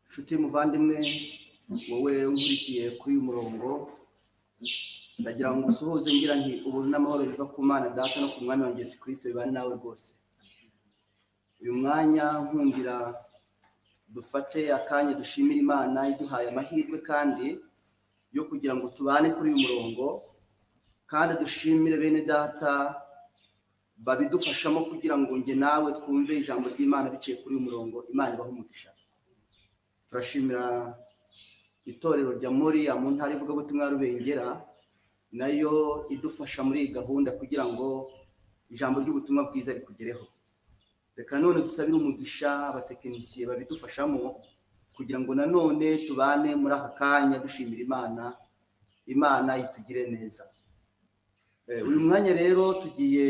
nshuti muvandimwe wowe nkurikiye kuri uyu murongo ndagira ngo usuhuze ngira nti ubuntu n'amahoro biva ku mana data no ku mwami wa Yesu kirisito bibane nawe rwose uyu mwanya nkungira dufate akanya dushimira imana iduhaye amahirwe kandi yo kugira ngo tubane kuri uyu murongo kandi dushimire bene data babidufashamo kugira ngo nge nawe twumve ijambo ry'imana biciye kuri uyu murongo imana ibahe umugisha turashimira itorero rya moriya mu ntara ivugabutumwa ya rubengera nayo idufasha muri iyi gahunda kugira ngo ijambo ry'ubutumwa bwiza rikugereho reka nanone dusabire umugisha abatekinisiye babidufashamo kugira ngo nanone tubane muri aka kanya dushimira imana imana itugire neza Eh, uyu mwanya rero tugiye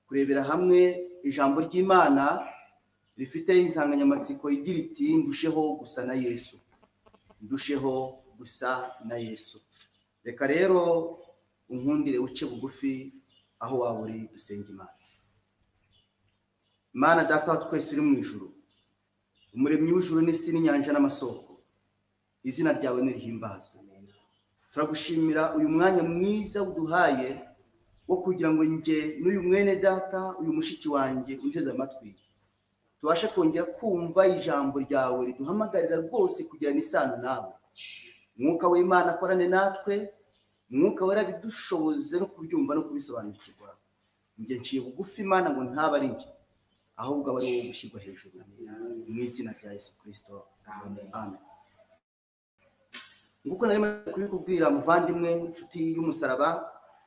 kurebera hamwe ijambo ry'imana rifite insanganyamatsiko igira iti ndusheho gusa na yesu ndusheho gusa na yesu reka rero unkundire uce bugufi aho waba uri dusenga imana imana data wa twese uri mu ijuru umuremyi w'ijuru n'isi n'inyanja n'amasoko izina ryawe nirihimbazwe turagushimira uyu mwanya mwiza uduhaye wo kugira ngo njye n'uyu mwene data uyu mushiki wanjye unteze amatwi tubashe kongera kumva ijambo ryawe riduhamagarira rwose kugirana isano nawe mwuka w'imana akorane natwe mwuka wera bidushoboze no kubyumva no kubisobanukirwa njye nciye bugufi imana ngo ntaba ari njye ahubwo aba ari wowe gushyirwa hejuru mu izina rya yesu kirisito amen nk'uko nari maze kubikubwira muvandimwe inshuti y'umusaraba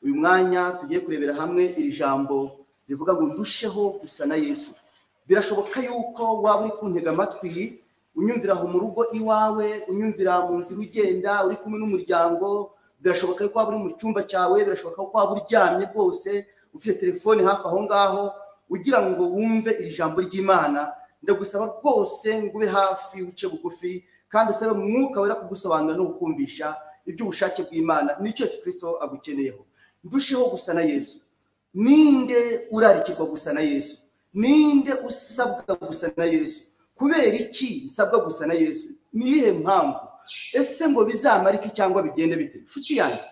uyu mwanya tugiye kurebera hamwe iri jambo rivuga ngo ndusheho gusa na yesu birashoboka yuko waba uri kuntega amatwi unyumvira aho mu rugo iwawe unyumvira mu nzira ugenda uri kumwe n'umuryango birashoboka yuko waba uri mu cyumba cyawe birashoboka ko waba uryamye rwose ufite telefone hafi aho ngaho ugira ngo wumve iri jambo ry'imana ndagusaba rwose ngo ube hafi uce bugufi kandi usabe umwuka wera kugusobanurira no kukumvisha iby'ubushake bw'imana nicyo yesu kirisito agukeneyeho ndusheho gusa na yesu ninde urarikirwa gusa na yesu ninde usabwa gusa na yesu kubera iki nsabwa gusa na yesu ni iyihe mpamvu ese ngo bizamara iki cyangwa bigende bite inshuti yanjye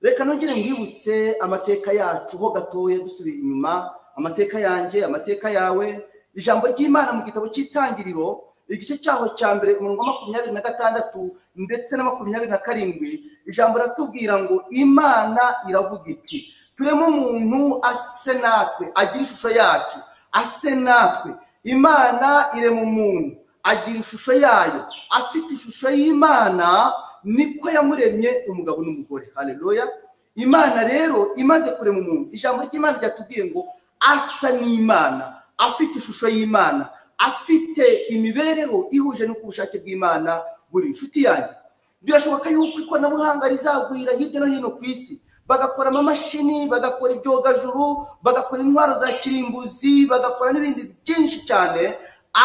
reka nongere mwibutse amateka yacu ho gatoya dusubiye inyuma amateka yanjye amateka yawe ijambo ry'imana mu gitabo cy'itangiriro igice cyaho cya mbere umurongo wa makumyabiri na gatandatu ndetse na makumyabiri na karindwi ijambo riratubwira ngo imana iravuga iti turemo umuntu ase natwe agira ishusho yacu ase natwe imana irema umuntu agira ishusho yayo afite ishusho y'imana niko yamuremye umugabo n'umugore hareruya imana rero imaze kurema umuntu ijambo ry'imana ryatubwiye ngo asa n'imana afite ishusho y'imana afite imibereho ihuje n'uko ubushake bw'imana buri inshuti yanjye birashoboka yuko ikoranabuhanga rizagwira hirya no hino ku isi bagakora amamashini bagakora ibyogajuru bagakora intwaro za kirimbuzi bagakora n'ibindi byinshi cyane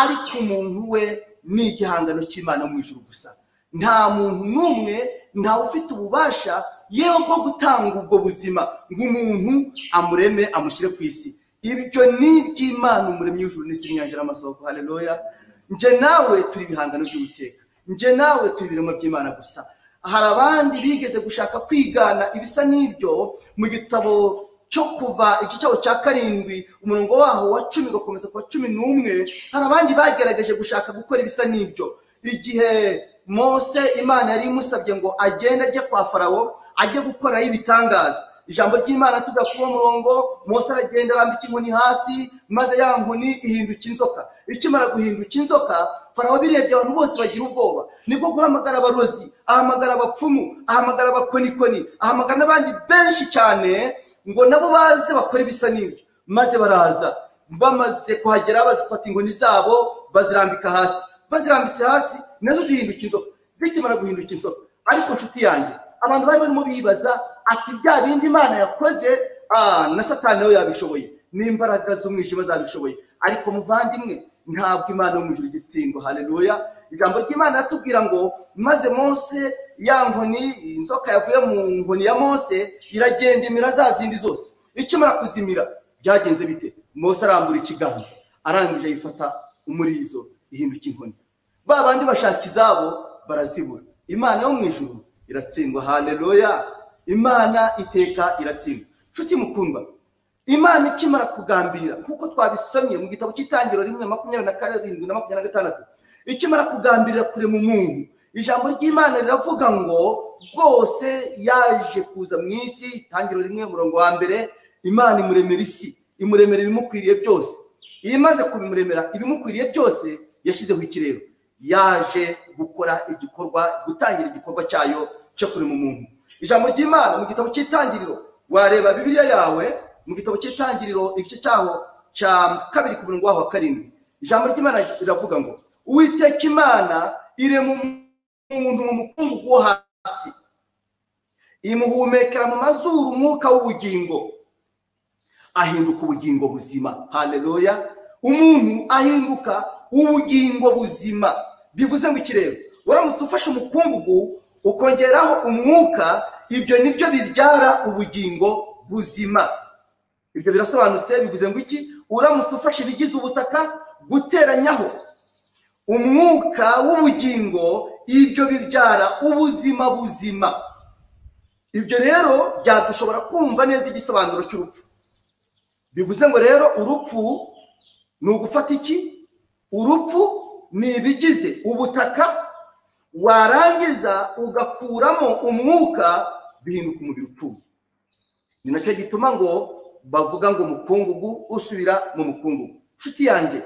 ariko umuntu we ni igihangano cy'imana mu ijuru gusa nta muntu n'umwe ntawe ufite ububasha yewe bwo gutanga ubwo buzima ngo umuntu amureme amushyire ku isi ibyo ni iby'imana umuremyi w'ijuru n'isi n'inyanja n'amasoko hareruya njye nawe turi ibihangano by'ubuteka njye nawe turi ibiremwa by'imana gusa hari abandi bigeze gushaka kwigana ibisa n'ibyo mu gitabo cyo kuva igice cyabo cya karindwi umurongo waho wa cumi ugakomeza kuwa cumi n'umwe hari abandi bagerageje gushaka gukora ibisa n'ibyo igihe mose imana yari imusabye ngo agende ajye kwa farawo ajye gukorayo ibitangaza ijambo ry'imana tuvuga kuri uwo murongo mose aragenda arambika inkoni hasi maze ya nkoni ihinduka inzoka ikimara guhinduka inzoka farawo birebye abantu bose bagira ubwoba nibwo guhamagara abarozi ahamagara abapfumu ahamagara abakonikoni ahamagara n'abandi benshi cyane ngo nabo baze bakore ibisa n'ibyo maze baraza bamaze kuhagera bazifata inkoni zabo bazirambika hasi bazirambitse hasi nazo zihinduka inzoka zikimara guhinduka inzoka ariko inshuti yanjye abantu bari barimo bibaza ati bya bindi imana yakoze ah, na satani nawe yabishoboye n'imbaraga z'umwijima zabishoboye ariko muvandimwe ntabwo imana yo mu ijuru igitsindwa haleluya ijambo ry'imana ratubwira ngo maze mose ya nkoni inzoka yavuye mu nkoni ya mose iragenda imira za zindi zose ikimara kuzimira byagenze bite mose arambura ikiganza arangije ayifata umurizo ihinduka inkoni ba bandi bashaka izabo barazibura imana yo mu ijuru iratsindwa haleluya imana iteka iratsindwa nshuti mukundwa imana ikimara kugambirira nk'uko twabisomye mu gitabo cy'itangiriro rimwe makumyabiri na karindwi na makumyabiri na gatandatu ikimara kugambirira kure mu muntu ijambo ry'imana riravuga ngo rwose yaje kuza mu isi itangiriro rimwe umurongo wa mbere imana imuremera isi imuremera ibimukwiriye byose iyo imaze kubimuremera ibimukwiriye byose yashyizeho ikirere yaje gukora igikorwa gutangira igikorwa cyayo cyo kurema umuntu ijambo ry'imana mu gitabo cy'itangiriro wareba bibiliya yawe mu gitabo cy'itangiriro igice cyaho cya kabiri ku murongo waho wa karindwi ijambo ry'imana riravuga ngo uwiteka imana irema umuntu mu mukungugu wo hasi imuhumekera mu mazuru umwuka w'ubugingo ahinduka ubugingo buzima haleluya umuntu ahinduka ubugingo buzima bivuze ngo ikirere uramutse ufashe umukungugu ukongeraho umwuka ibyo nibyo bibyara ubugingo buzima ibyo birasobanutse bivuze ngo iki uramutse ufashe ibigize ubutaka guteranyaho umwuka w'ubugingo ibyo bibyara ubuzima buzima ibyo rero byadushobora kumva neza igisobanuro cy'urupfu bivuze ngo rero urupfu ni ugufata iki urupfu ni ibigize ubutaka warangiza ugakuramo umwuka bihinduka umubiri upfuye ni nacyo gituma ngo bavuga ngo umukungugu usubira mu mukungugu inshuti yanjye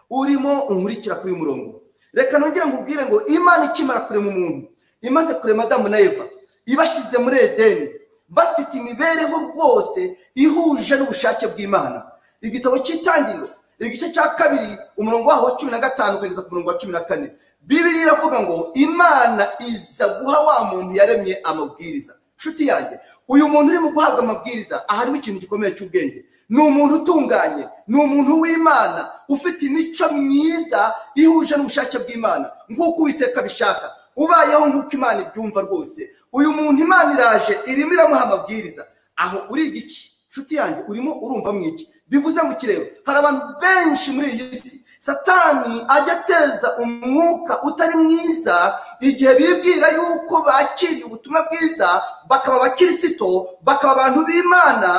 urimo unkurikira kuri uyu murongo reka nongere nkubwire ngo imana ikimara kurema umuntu imaze kurema adamu na eva ibashyize muri edeni bafite imibereho rwose ihuje n'ubushake bw'imana igitabo cy'itangiriro igice cya kabiri umurongo waho wa cumi na gatanu ukageza ku murongo wa cumi na kane bibiri iravuga ngo imana iza guha wa muntu yaremye amabwiriza inshuti yanjye uyu muntu urimo guhabwa amabwiriza aharimo ikintu gikomeye cy'ubwenge ni umuntu utunganye ni umuntu w'imana ufite imico myiza ihuje n'ubushake bw'imana nk'uko uwiteka bishaka ubayeho nk'uko imana ibyumva rwose uyu muntu imana iraje irimo iramuha amabwiriza aho uri iki inshuti yanjye urimo urumva mu iki bivuze ngo kireba hari abantu benshi muri iyi si satani ajya ateza umwuka utari mwiza igihe bibwira yuko bakiriye ubutumwa bwiza bakaba abakirisito bakaba abantu b'imana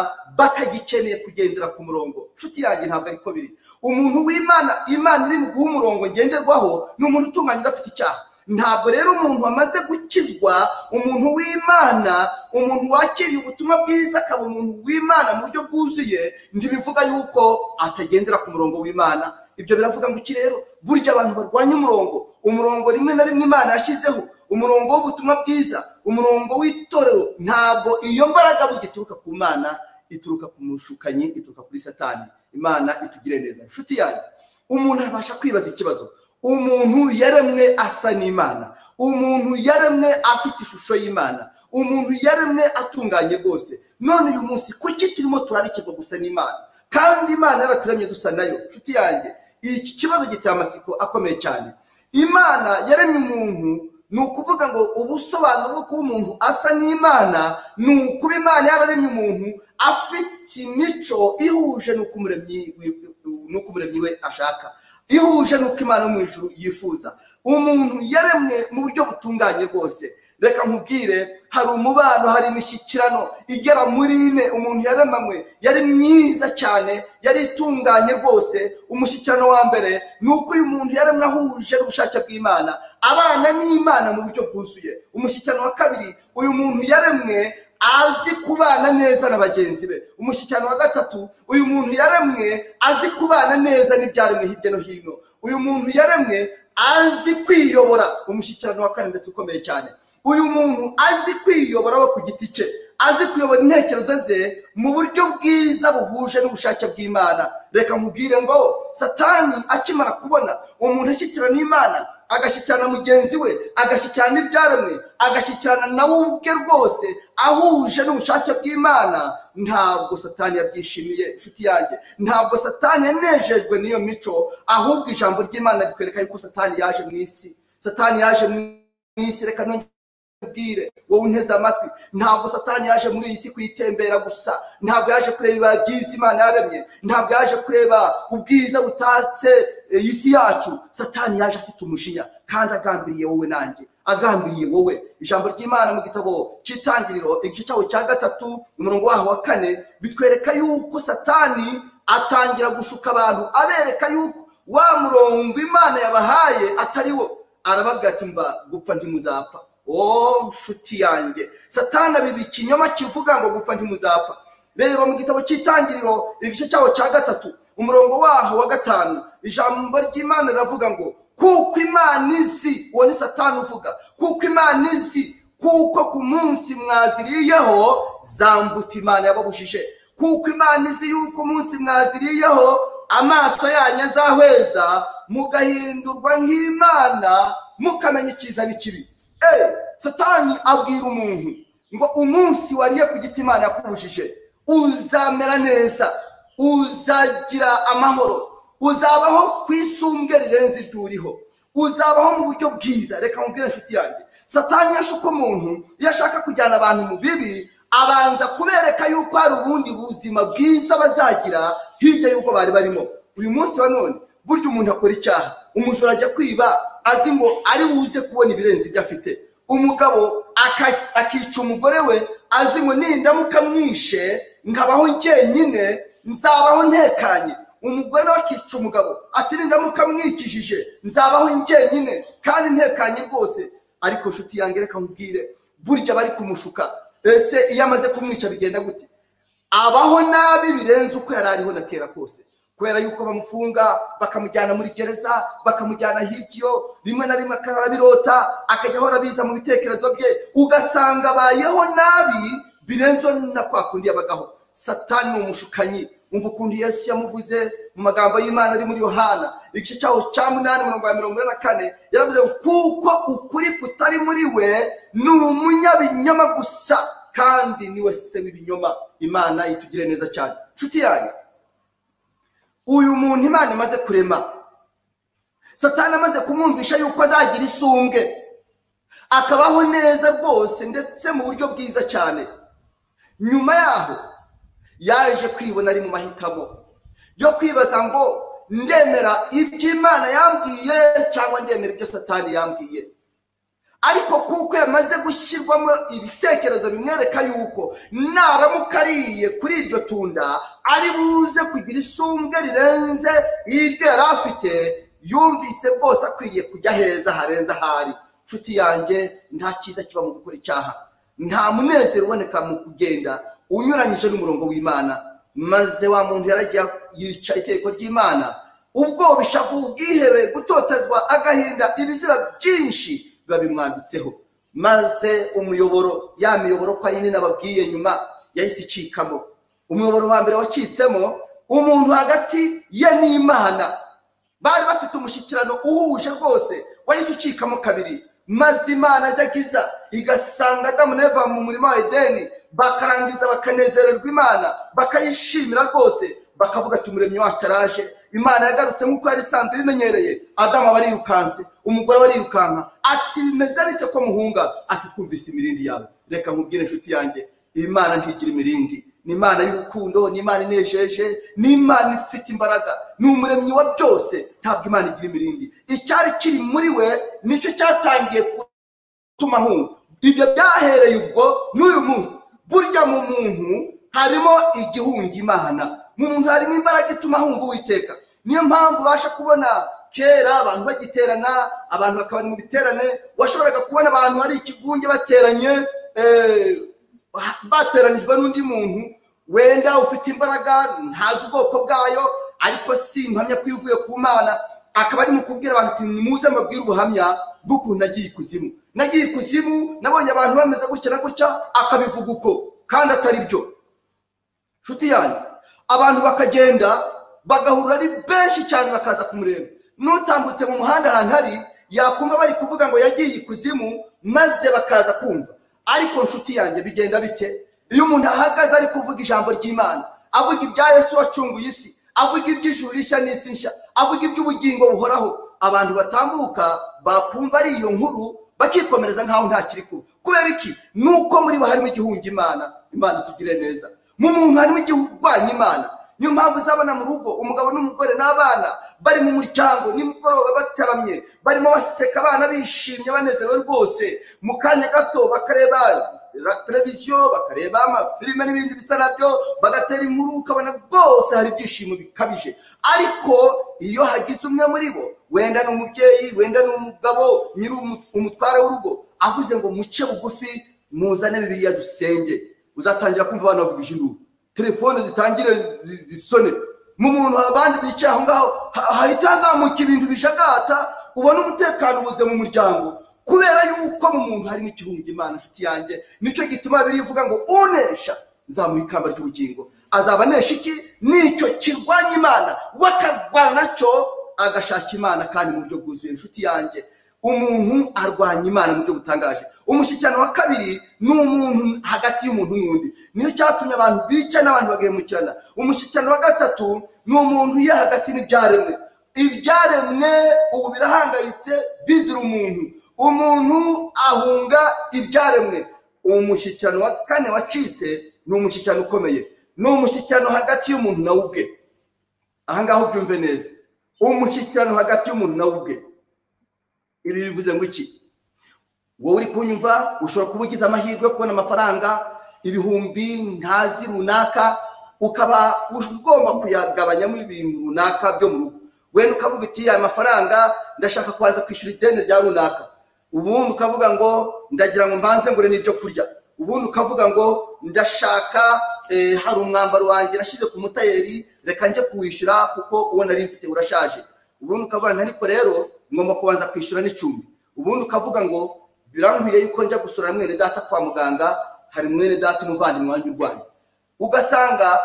bakagikeneye kugendera ku murongo inshuti yanjye ntabwo ariko biri umuntu w'imana imana iri mu guha umurongo ngenderwaho ni umuntu utunganye udafite icyaha ntabwo rero umuntu wamaze gukizwa umuntu w'imana umuntu wakiriye ubutumwa bwiza akaba umuntu w'imana mu buryo bwuzuye ntibivuga yuko atagendera ku murongo w'imana ibyo biravuga ngo iki rero burya abantu barwanya umurongo umurongo rimwe na rimwe imana yashyizeho umurongo w'ubutumwa bwiza umurongo w'itorero ntabwo iyo mbaraga burya ituruka ku mana ituruka ku mushukanyi ituruka kuri satani imana itugire neza inshuti yanyu umuntu abasha kwibaza ikibazo umuntu yaremwe asa n'imana umuntu yaremwe afite ishusho y'imana umuntu yaremwe atunganye rwose none uyu munsi kuki turimo turarikirwa gusa n'imana kandi imana yaraturemye dusa nayo inshuti yanjye iki kibazo giteye amatsiko akomeye cyane imana yaremye umuntu ni ukuvuga ngo ubusobanuro bwo kuba umuntu asa n'imana ni ukuba imana yararemye umuntu afite imico ihuje n'uko umuremyi we ashaka ihuje n'uko imana yo mu ijuru yifuza umuntu yaremwe mu buryo butunganye rwose reka nkubwire hari umubano hari imishyikirano igera muri ine umuntu yaremanywe yari mwiza cyane yari itunganye rwose umushyikirano wa mbere ni uko uyu muntu yaremwe ahuje n'ubushake bw'imana abana n'imana mu buryo bwuzuye umushyikirano wa kabiri uyu muntu yaremwe azi kubana neza na bagenzi be umushyikirano wa gatatu uyu muntu yaremwe azi kubana neza n'ibyaremwe hirya no hino uyu muntu yaremwe azi kwiyobora umushyikirano wa kane ndetse ukomeye cyane uyu muntu azi kwiyobora we ku giti cye azi kuyobora intekerezo ze mu buryo bwiza buhuje n'ubushake bw'imana reka nkubwire ngo satani akimara kubona umuntu ashyikirana n'imana agashyikirana mugenzi we agashyikirana ibyaremwe agashyikirana nawe ubwe rwose ahuje n'ubushake bw'imana ntabwo satani yabyishimiye inshuti yanjye ntabwo satani yanejejwe n'iyo mico ahubwo ijambo ry'imana rikwereka yuko satani yaje mu isi satani yaje mu isi reka nongere ubwire wowe unteze amatwi ntabwo satani yaje muri iyi si kuyitembera gusa ntabwo yaje kureba byiza imana yaremye ntabwo yaje kureba ubwiza butatse iyi si yacu satani yaje afite umujinya kandi agambiriye wowe nanjye agambiriye wowe ijambo ry'imana mu gitabo cy'itangiriro igice cyaho cya gatatu umurongo waho wa kane bitwereka yuko satani atangira gushuka abantu abereka yuko wa murongo imana yabahaye atari wo arabaga ati mva gupfa ntimuzapfa wowe nshuti yanjye satana abiri ikinyoma kivuga ngo gupfa ntimuzapfa rero mu gitabo cy'itangiriro igice cyaho cya gatatu umurongo waho wa gatanu ijambo ry'imana riravuga ngo kuko imana izi uwo ni satana uvuga kuko imana izi kuko ku munsi mwaziriyeho zambuta imana yababujije kuko imana izi yuko umunsi mwaziriyeho amaso yanyu azahweza mugahindurwa nk'imana mukamenya icyiza n'ikibi satani abwira umuntu ngo umunsi wariye ku giti imana yakubujije uzamera neza uzagira amahoro uzabaho ku isumbwe rirenze ituriho uzabaho mu buryo bwiza reka mubwire inshuti yanjye satani iyo ashuka umuntu iyo ashaka kujyana abantu mu bibi abanza kubereka yuko hari ubundi buzima bwiza bazagira hirya y'uko bari barimo uyu munsi wa none burya umuntu akora icyaha umujura ajya kwiba azi ngo ari buze kubona ibirenze ibyo afite umugabo akica umugore we azi ngo nindamuka mwishe nkabaho njyenyine nzabaho ntekanye umugore nawe akica umugabo ati nindamuka mwikijije nzabaho njyenyine kandi ntekanye rwose ariko inshuti yange reka nkubwire burya bari kumushuka ese iyo amaze kumwica bigenda gute abaho nabi birenze uko yari ariho na kera kose kubera yuko bamufunga bakamujyana muri gereza bakamujyana hiryo rimwe na rimwe akarabirota akajya ahora biza mu bitekerezo bye ugasanga abayeho nabi birenzo na kwa kundi yabagaho satani ni umushukanyi umva ukuntu yesu yamuvuze mu magambo y'imana ari muri yohana igice cyaho cya munani mirongo ya mirongo ine na kane yaravuze ngo kuko ukuri kutari muri we ni umunyabinyoma gusa kandi niwe se w'ibinyoma imana itugire neza cyane inshuti yanyu uyu muntu imana imaze kurema satana amaze kumwumvisha yuko azagira isumbwe akabaho neza rwose ndetse mu buryo bwiza cyane nyuma yaho yaje kwibona ari mu mahitamo yo kwibaza ngo ndemera iby'imana yambwiye cyangwa ndemera ibyo satani yambwiye ariko kuko yamaze gushyirwamo ibitekerezo bimwereka yuko naramuka ariye kuri iryo tunda ari buze kugira isumbwe rirenze n'iryo yari afite yumvise rwose akwiriye kujya heza harenze ahari inshuti yanjye nta cyiza kiba mu gukora icyaha nta munezero uboneka mu kugenda unyuranyije n'umurongo w'imana maze wa muntu yaragiye yica itegeko ry'imana ubwoba ishavu ubwihebe gutotezwa agahinda ibizira byinshi biba bimwanditseho maze umuyoboro ya miyoboro ko ari nababwiye nyuma yahise icikamo umuyoboro wa mbere wacitsemo umuntu hagati ye n'imana bari bafite umushyikirano uhuje rwose wahise ucikamo kabiri maze imana ajya igasanga adamu neva mu murima wa edeni bakarangiza bakanezererwa imana bakayishimira rwose bakavuga ati umuremyi wataraje imana yagarutse nk'uko yari isanzwe bimenyereye adamu aba arirukanse umugore we arirukanka ati bimeze bite ko muhunga ati twumvise imirindi yawe reka nkubwire inshuti yanjye imana ntigira imirindi ni imana y'urukundo ni imana inejeje ni imana ifite imbaraga ni umuremyi wa byose ntabwo imana igira imirindi icyari kiri muri we nicyo cyatangiye gutuma ahunga ibyo byahereye ubwo n'uyu munsi burya mu muntu harimo igihunga imana mu muntu harimo imbaraga ituma ahunga uwiteka niyo mpamvu ubasha kubona kera abantu bagiterana abantu bakaba mu biterane washoboraga kubona abantu hari ikivunge bateranye bateranijwe n'undi muntu wenda ufite imbaraga ntazi ubwoko bwayo ariko si impamya ko ivuye ku mana akaba arimo kubwira abantu ati muze mbabwire ubuhamya bw'ukuntu nagiye ikuzimu nagiye ikuzimu nabonye abantu bameze gutya na gutya akabivuga uko kandi atari byo nshuti yanjye abantu bakagenda bagahurura ari benshi cyane bakaza kumureba n'utambutse mu muhanda ahantu hari yakumva bari kuvuga ngo yagiye ikuzimu maze bakaza kumva ariko nshuti yanjye bigenda bite iyo umuntu ahagaze ari kuvuga ijambo ry'imana avuga ibya yesu wacunguye isi avuga iby'ijuru rishya n'isi nshya avuga iby'ubugingo buhoraho abantu batambuka bakumva ari iyo nkuru bakikomereza nkaho nta kiri kuba kubera iki ni uko muri bo harimo igihunga imana imana tugire neza mu muntu harimo igihurwanya imana niyo mpamvu uzabona mu rugo umugabo n'umugore n'abana bari mu muryango nimugoroba bataramye barimo baseka abana bishimye banezerewe rwose mu kanya gato bakareba televiziyo bakareba amafilime n'ibindi bisa nabyo bagatera inkuru ukabona rwose hari ibyishimo bikabije ariko iyo hagize umwe muri bo wenda ni umubyeyi wenda ni umugabo nyiri umutware w'urugo avuze ngo muce bugufi muzane bibiriya dusenge uzatangira kumva abantu bavuga ijuru telefone zitangire zisone mu muntu abandi bicaye aho ngaho hahita hazamuka ibintu bijagata ubona umutekano ubuze mu muryango kubera yuko mu muntu harimo igihunga imana inshuti yanjye nicyo gituma biri ivuga ngo unesha nzamuha ikamba ry'ubugingo azaba anesha iki nicyo kirwanya imana we akarwana nacyo agashaka imana kandi mu buryo bwuzuye inshuti yanjye umuntu arwanya imana mu buryo butangaje umushyikirano wa kabiri ni umuntu hagati y'umuntu n'undi niyo cyatumye abantu bica n'abantu bagahemukirana umushyikirano wa gatatu ni umuntu uri hagati n'ibyaremwe ibyaremwe ubu birahangayitse bizira umuntu umuntu ahunga ibyaremwe umushyikirano wa kane wacitse ni umushyikirano ukomeye ni umushyikirano hagati y'umuntu nawe ubwe ahangaha ubyumve neza umushyikirano hagati y'umuntu nawe ubwe ibi bivuze ngo iki wowe uri kunyumva ushobora kuba ugize amahirwe yo kubona amafaranga ibihumbi ntazi runaka ukaba ugomba kuyagabanyamo ibintu runaka byo mu rugo wenda ukavuga uti aya mafaranga ndashaka kubanza kwishyura ideni rya runaka ubundi ukavuga ngo ndagira ngo mbanze ngure n'ibyo kurya ubundi ukavuga ngo ndashaka hari umwambaro wanjye nashyize ku mutayeri reka njye kuwishyura kuko uwo nari mfite urashaje ubundi ukavuga ngo ariko rero ngomba kubanza kwishyura n'icumbi ubundi ukavuga ngo birankwiriye yuko njya gusura mwene data kwa muganga hari mwene data umuvandimwe wanjye urwaye ugasanga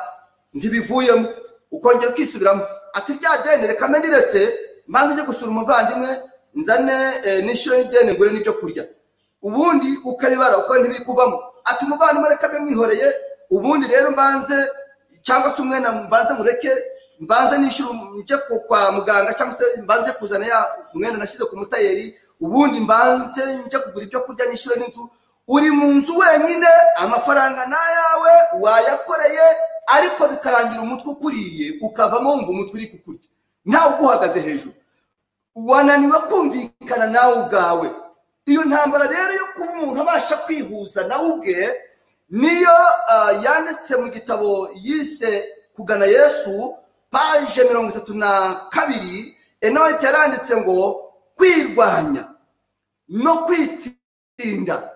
ntibivuyemo ukongera ukisubiramo ati rya deni reka meniretse maze ujye gusura umuvandimwe nzane nishyure n'ideni ngure n'ibyo kurya ubundi ukabibara uko ntibiri kuvamo ati umuvandimwe reka mbe mwihoreye ubundi rero mbanze cyangwa se umwenda mbanze ngureke mbanze nishyura njye kwa muganga cyangwa se mbanze kuzana ya umwenda nashyize ku mutayeri ubundi mbanze njye kugura ibyo kurya nishyura n'inzu uri mu nzu wenyine amafaranga ni ayawe wayakoreye ariko bikarangira umutwe ukuriye ukavamo wumva umutwe uri kukurya ntawe uguhagaze hejuru wananiwe kumvikana nawe ubwawe iyo ntambara rero yo kuba umuntu abasha kwihuza nawe ubwe niyo yanditse mu gitabo yise kugana yesu paje mirongo itatu na kabiri enote yaranditse ngo kwirwanya no kwitsinda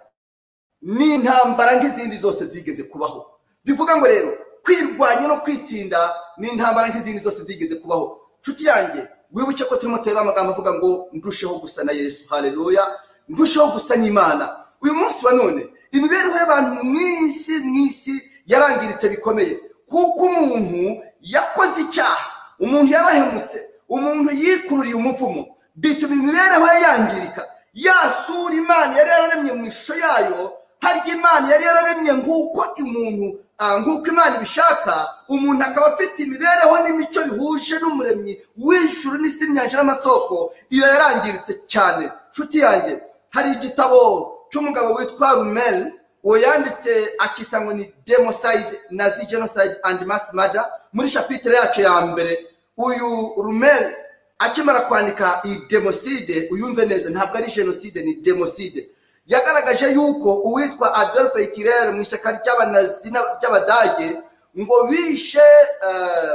ni intambara nk'izindi zose zigeze kubaho bivuga ngo rero kwirwanya no kwitsinda ni intambara nk'izindi zose zigeze kubaho nshuti yanjye wibuke ko turimo tureba amagambo avuga ngo ndusheho gusa na yesu hareruya ndusheho gusa n'imana uyu munsi wa none imibereho y'abantu mu isi n'isi yarangiritse bikomeye kuko umuntu yakoze icyaha umuntu yarahemutse umuntu yikururiye umuvumo bituma imibereho ye yangirika yasura imana yari yararemye mu ishusho yayo harya imana yari yararemye nk'uko umuntu nk'uko imana ibishaka umuntu akaba afite imibereho n'imico bihuje n'umuremyi w'ijuru n'isi imyanja n'amasoko iyo yarangiritse cyane nshuti yanjye hari igitabo cy'umugabo witwa rumeli uwo yanditse akita ngo ni demosayide nazi jenosayide andi masi mada muri shapitire yacu ya mbere uyu rumeli akimara kwandika iyi demoside uyumve neza ntabwo ari jenoside ni demoside yagaragaje yuko uwitwa adolphe tirere mu ishyaka ry'abanazi ry'abadage ngo bishe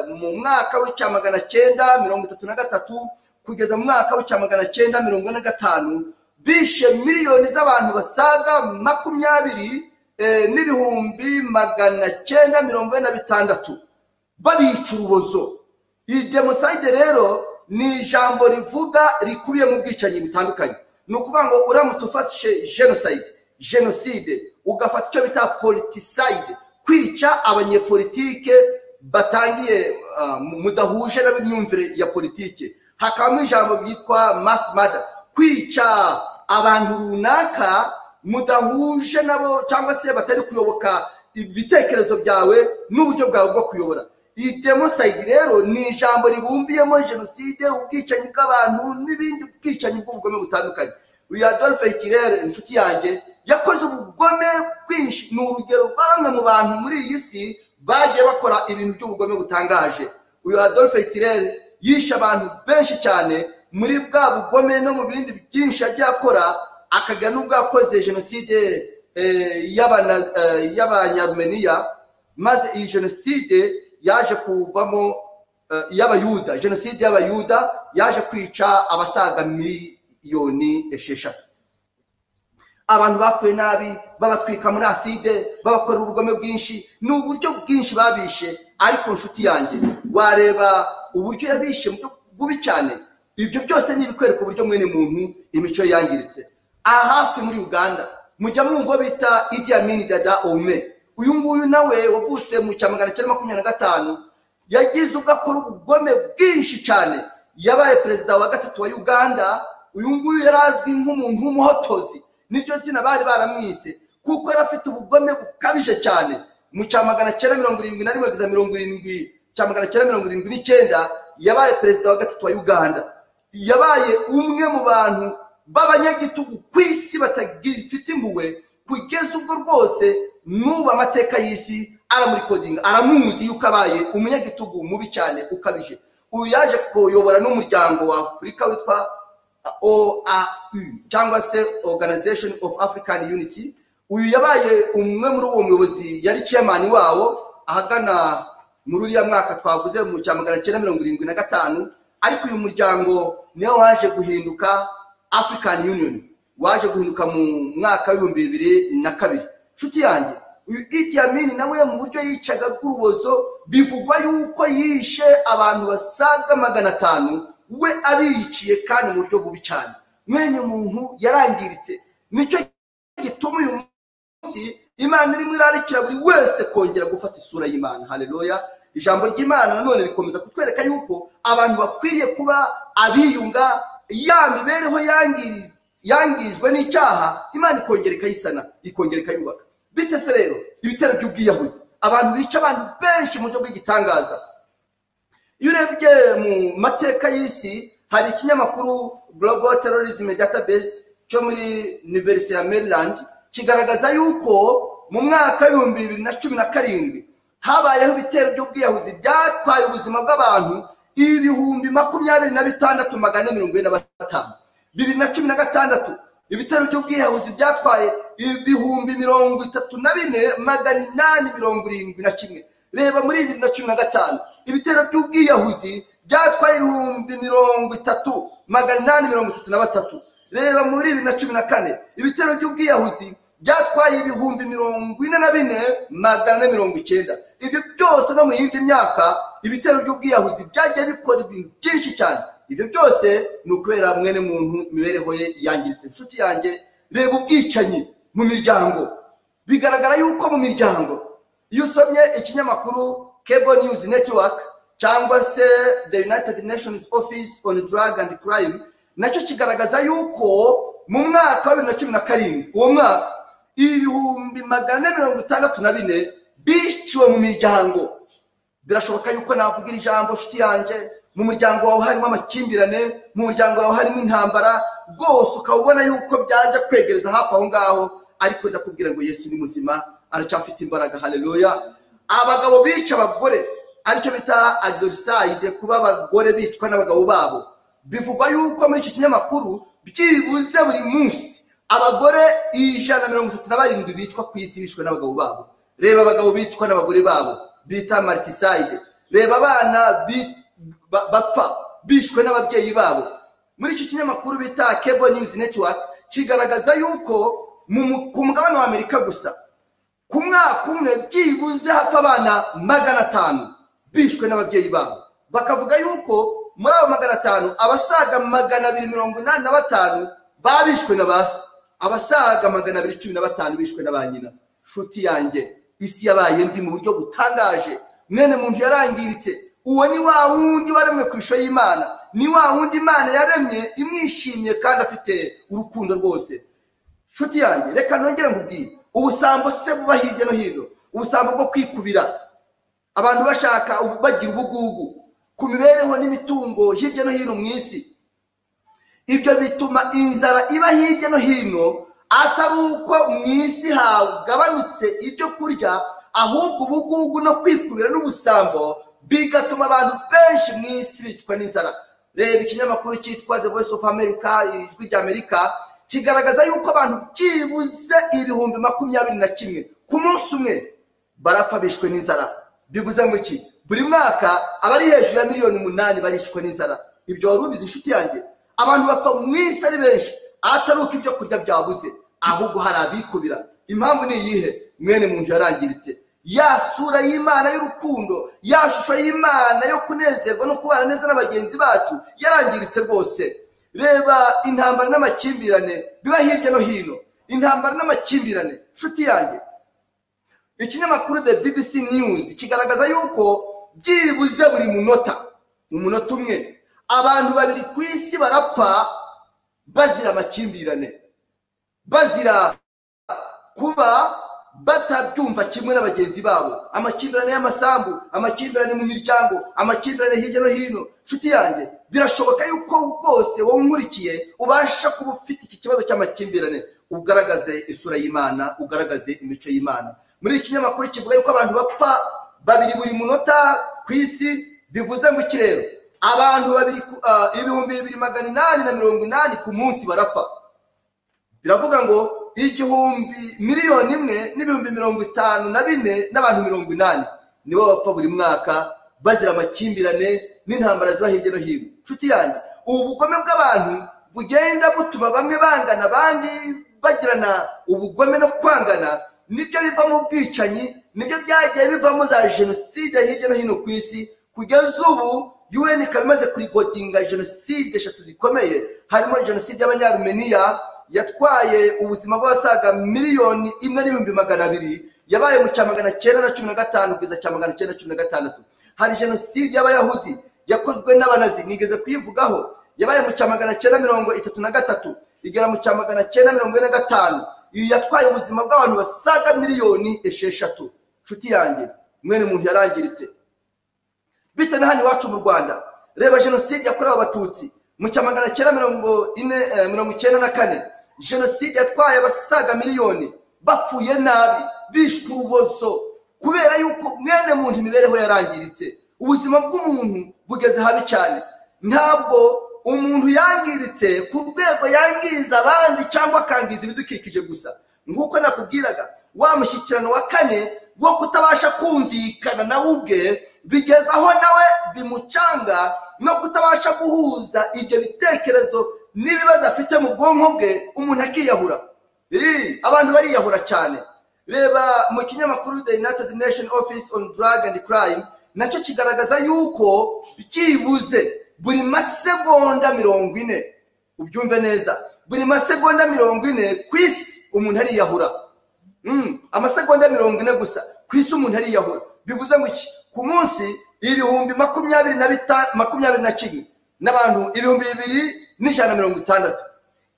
mu mwaka w'icya magana cyenda mirongo itatu na gatatu kugeza mu mwaka w'icya magana cyenda mirongo ine na gatanu bishe miliyoni z'abantu basaga makumyabiri n'ibihumbi magana cyenda mirongo ine na bitandatu babica urubozo iyi demosayide rero ni ijambo rivuga rikubiye mu bwicanyi butandukanye ni ukuvuga ngo uramutse ufashe jenosayide jenoside ugafata icyo bita politisayide kwica abanyepolitike batangiye mudahuje n'imyumvire ya politike hakabamo ijambo ryitwa masi mada kwica abantu runaka mudahuje nabo cyangwa se batari kuyoboka ibitekerezo byawe n'uburyo bwawe bwo kuyobora iyi demosayidi rero ni ijambo ribumbiyemo jenoside ubwicanyi bw'abantu n'ibindi bwicanyi bw'ubugome butandukanye uyu adolphe kirere inshuti yanjye yakoze ubugome bwinshi ni urugero rwa bamwe mu bantu muri iyi si bagiye bakora ibintu by'ubugome butangaje uyu adolphe kirere yishe abantu benshi cyane muri bwa bugome no mu bindi byinshi yagiye akora akagira n'ubwo yakoze jenoside y'abanyarumeniya maze iyi jenoside yaje kuvamo iy'abayuda jenoside y'abayuda yaje kwica abasaga miliyoni esheshatu abantu bapfuye nabi babatwika muri aside babakorera ubugome bwinshi ni uburyo bwinshi babishe ariko inshuti yanjye wareba uburyo yabishe bubi cyane ibyo byose ni ibikwereka uburyo mwene muntu imico ye yangiritse aha hafi muri uganda mujya mwumva bita Idi Amin dada ome uyu nguyu nawe wavutse mu cya magana cyenda makumyabiri na gatanu yagize ubwo akora ubugome bwinshi cyane yabaye perezida wa gatatu wa uganda uyu nguyu yari azwi nk'umuntu w'umuhotozi niryo zina bari baramwise kuko yari afite ubugome bukabije cyane mu cya magana cyenda mirongo irindwi na rimwe kugeza mirongo irindwi cya magana cyenda mirongo irindwi n'icyenda yabaye perezida wa gatatu wa uganda yabaye umwe mu bantu b'abanyagitugu ku isi batagifite impuhwe kugeza ubwo rwose n'ubu amateka y'isi aramurikodinga aramuzi yuko abaye umunyagitugu mubi cyane ukabije uyu yaje kuyobora n'umuryango wa afurika witwa oau cyangwa se organization of african unity uyu yabaye umwe muri uwo muyobozi yari chairman wawo ahagana muri uriya mwaka twavuze mu cya magana cyenda mirongo irindwi na gatanu ariko uyu muryango niwo waje guhinduka african union waje guhinduka mu mwaka w'ibihumbi bibiri na kabiri nshuti yanjye uyu Idi Amin nawe mu buryo yicaga bw'urubozo bivugwa yuko yishe abantu basaga magana atanu we abiyiciye kandi mu buryo bubi cyane mwene muntu yarangiritse nicyo gituma uyu munsi imana irimo irarikira buri wese kongera gufata isura y'imana hareruya ijambo ry'imana nanone rikomeza kutwereka yuko abantu bakwiriye kuba abiyunga ya mibereho yangijwe n'icyaha imana ikongera ikayisana ikongera ikayubaka bite se rero ibitero by'ubwiyahuzi abantu bica abantu benshi mu buryo bw'igitangaza iyo urebye mu mateka y'isi hari ikinyamakuru global terrorism database cyo muri universe ya maryland kigaragaza yuko mu mwaka w'ibihumbi bibiri na cumi na karindwi habayeho ibitero by'ubwiyahuzi byatwaye ubuzima bw'abantu ibihumbi makumyabiri na bitandatu magana mirongo ine na batanu bibiri na cumi na gatandatu ibitero by'ubwiyahuzi byatwaye ibihumbi mirongo itatu na bine magana inani mirongo irindwi na kimwe reba muri bibiri na cumi na gatanu ibitero by'ubwiyahuzi byatwaye ibihumbi mirongo itatu magana inani mirongo itatu na batatu reba muri bibiri na cumi na kane ibitero by'ubwiyahuzi byatwaye ibihumbi mirongo ine na bine magana ane mirongo icyenda ibyo byose no mu yindi myaka ibitero by'ubwiyahuzi byagiye bikora ibintu byinshi cyane ibyo byose ni ukubera mwene muntu imibereho ye yangiritse inshuti yanjye reba ubwicanyi mu miryango bigaragara yuko mu miryango iyo usomye ikinyamakuru Cable News Network cyangwa se the United Nations Office on Drug and Crime nacyo kigaragaza yuko mu mwaka wa bibiri na cumi na karindwi uwo mwaka ibihumbi magana ane mirongo itandatu na bine biciwe mu miryango birashoboka yuko navuga iri jambo nshuti yanjye mu muryango wawe harimo amakimbirane mu muryango wawe harimo intambara rwose ukaba ubona yuko byajya kwegereza hafi aho ngaho ariko ndakubwira ngo yesu ni muzima aracyafite imbaraga haleluya abagabo bica abagore aricyo bita adorisayide kuba abagore bicwa n'abagabo babo bivugwa yuko muri icyo kinyamakuru byibuze buri munsi abagore ijana mirongo itatu na barindwi bicwa ku isi bicwa n'abagabo babo reba abagabo bicwa n'abagore babo bita maritisayide reba abana bapfa bishwe n'ababyeyi babo muri icyo kinyamakuru bita kebo niyuzi netiwake kigaragaza yuko ku mugabane wa amerika gusa ku mwaka umwe byibuze hapfa abana magana atanu bishwe n'ababyeyi babo bakavuga yuko muri abo magana atanu abasaga magana abiri mirongo inani na batanu babishwe na ba se abasaga magana abiri cumi na batanu bishwe na ba nyina nshuti yanjye isi yabaye mbi mu buryo butangaje mwene muntu yarangiritse uwo ni wa wundi waremwe ku ishusho y'imana ni wa wundi imana yaremye imwishimye kandi afite urukundo rwose nshuti yanjye reka nongere nkubwire ubusambo se buba hirya no hino ubusambo bwo kwikubira abantu bashaka bagira ubugugu ku mibereho n'imitungo hirya no hino mu isi ibyo bituma inzara iba hirya no hino atari uko mu isi hagabanutse ibyo kurya ahubwo ubugugu no kwikubira n'ubusambo bigatuma abantu benshi mu isi bicwa n'inzara reba ikinyamakuru cyitwa the voice of america ijwi ry'amerika kigaragaza yuko abantu byibuze ibihumbi makumyabiri na kimwe ku munsi umwe barapfa bishwe n'inzara bivuze ngo iki buri mwaka abari hejuru ya miliyoni umunani baricwa n'inzara ibyo wari ubizi inshuti yanjye abantu bapfa mu isi ari benshi atari uko ibyo kurya byabuze ahubwo hari abikubira impamvu ni iyihe mwene mu nzu yarangiritse ya sura y'imana y'urukundo ya shusho y'imana yo kunezerwa no kubana neza na bagenzi bacu yarangiritse rwose reba intambara n'amakimbirane biba hirya no hino intambara n'amakimbirane nshuti yanjye ikinyamakuru the bbc news kigaragaza yuko byibuze buri munota mu munota umwe abantu babiri ku isi barapfa bazira amakimbirane bazira kuba batabyumva kimwe na bagenzi babo amakimbirane y'amasambu amakimbirane mu miryango amakimbirane hirya no hino nshuti yanjye birashoboka yuko rwose wowe unkurikiye ubasha kuba ufite iki kibazo cy'amakimbirane ugaragaze isura y'imana ugaragaze imico y'imana muri iki kinyamakuru kivuga yuko abantu bapfa babiri buri munota ku isi bivuze ngo iki rero abantu babiri ibihumbi bibiri magana inani na mirongo inani ku munsi barapfa biravuga ngo igihumbi miliyoni imwe n'ibihumbi mirongo itanu na bine n'abantu mirongo inani nibo bapfa buri mwaka bazira amakimbirane n'intambara ziba hirya no hino inshuti yanjye ubu bugome bw'abantu bugenda butuma bamwe bangana abandi bagirana ubugome no kwangana nibyo bivamo ubwicanyi nibyo byagiye bivamo za jenoside hirya no hino ku isi kugeza ubu un ikaba imaze kurigodinga jenoside eshatu zikomeye harimo jenoside y'abanyarumeniya yatwaye ubuzima bw'abasaga miliyoni imwe n'ibihumbi magana abiri yabaye mu cya magana cyenda na cumi na gatanu kugeza cya magana cyenda cumi na gatandatu hari jenoside y'abayahudi yakozwe n'abanazi nigeze kuyivugaho yabaye mu cya magana cyenda mirongo itatu na gatatu igera mu cya magana cyenda mirongo ine na gatanu iyi yatwaye ubuzima bw'abantu basaga miliyoni esheshatu inshuti yanjye mwene muntu yarangiritse bitewe na hano iwacu mu rwanda reba jenoside yakorewe abatutsi mu cya magana cyenda mirongo ine mirongo icyenda na kane jenoside yatwaye abasaga miliyoni bapfuye nabi bishwe urubozo kubera yuko mwene muntu imibereho yarangiritse ubuzima bw'umuntu bugeze habi cyane ntabwo umuntu yangiritse ku rwego yangiza abandi cyangwa akangiza ibidukikije gusa nk'uko nakubwiraga wa mushyikirano wa kane wo kutabasha kumvikana nawe ubwe bigeza aho nawe bimucanga no kutabasha guhuza ibyo bitekerezo n'ibibazo afite mu bwonko bwe umuntu akiyahura abantu bariyahura cyane reba mu kinyamakuru the united nation office on drug and crime nacyo kigaragaza yuko byibuze buri masegonda mirongo ine ubyumve neza buri masegonda mirongo ine ku isi umuntu ariyahura amasegonda mirongo ine gusa ku isi umuntu ariyahura bivuze ngo iki ku munsi ibihumbi makumyabiri na bitanu makumyabiri na kimwe n'abantu ibihumbi bibiri n'ijana mirongo itandatu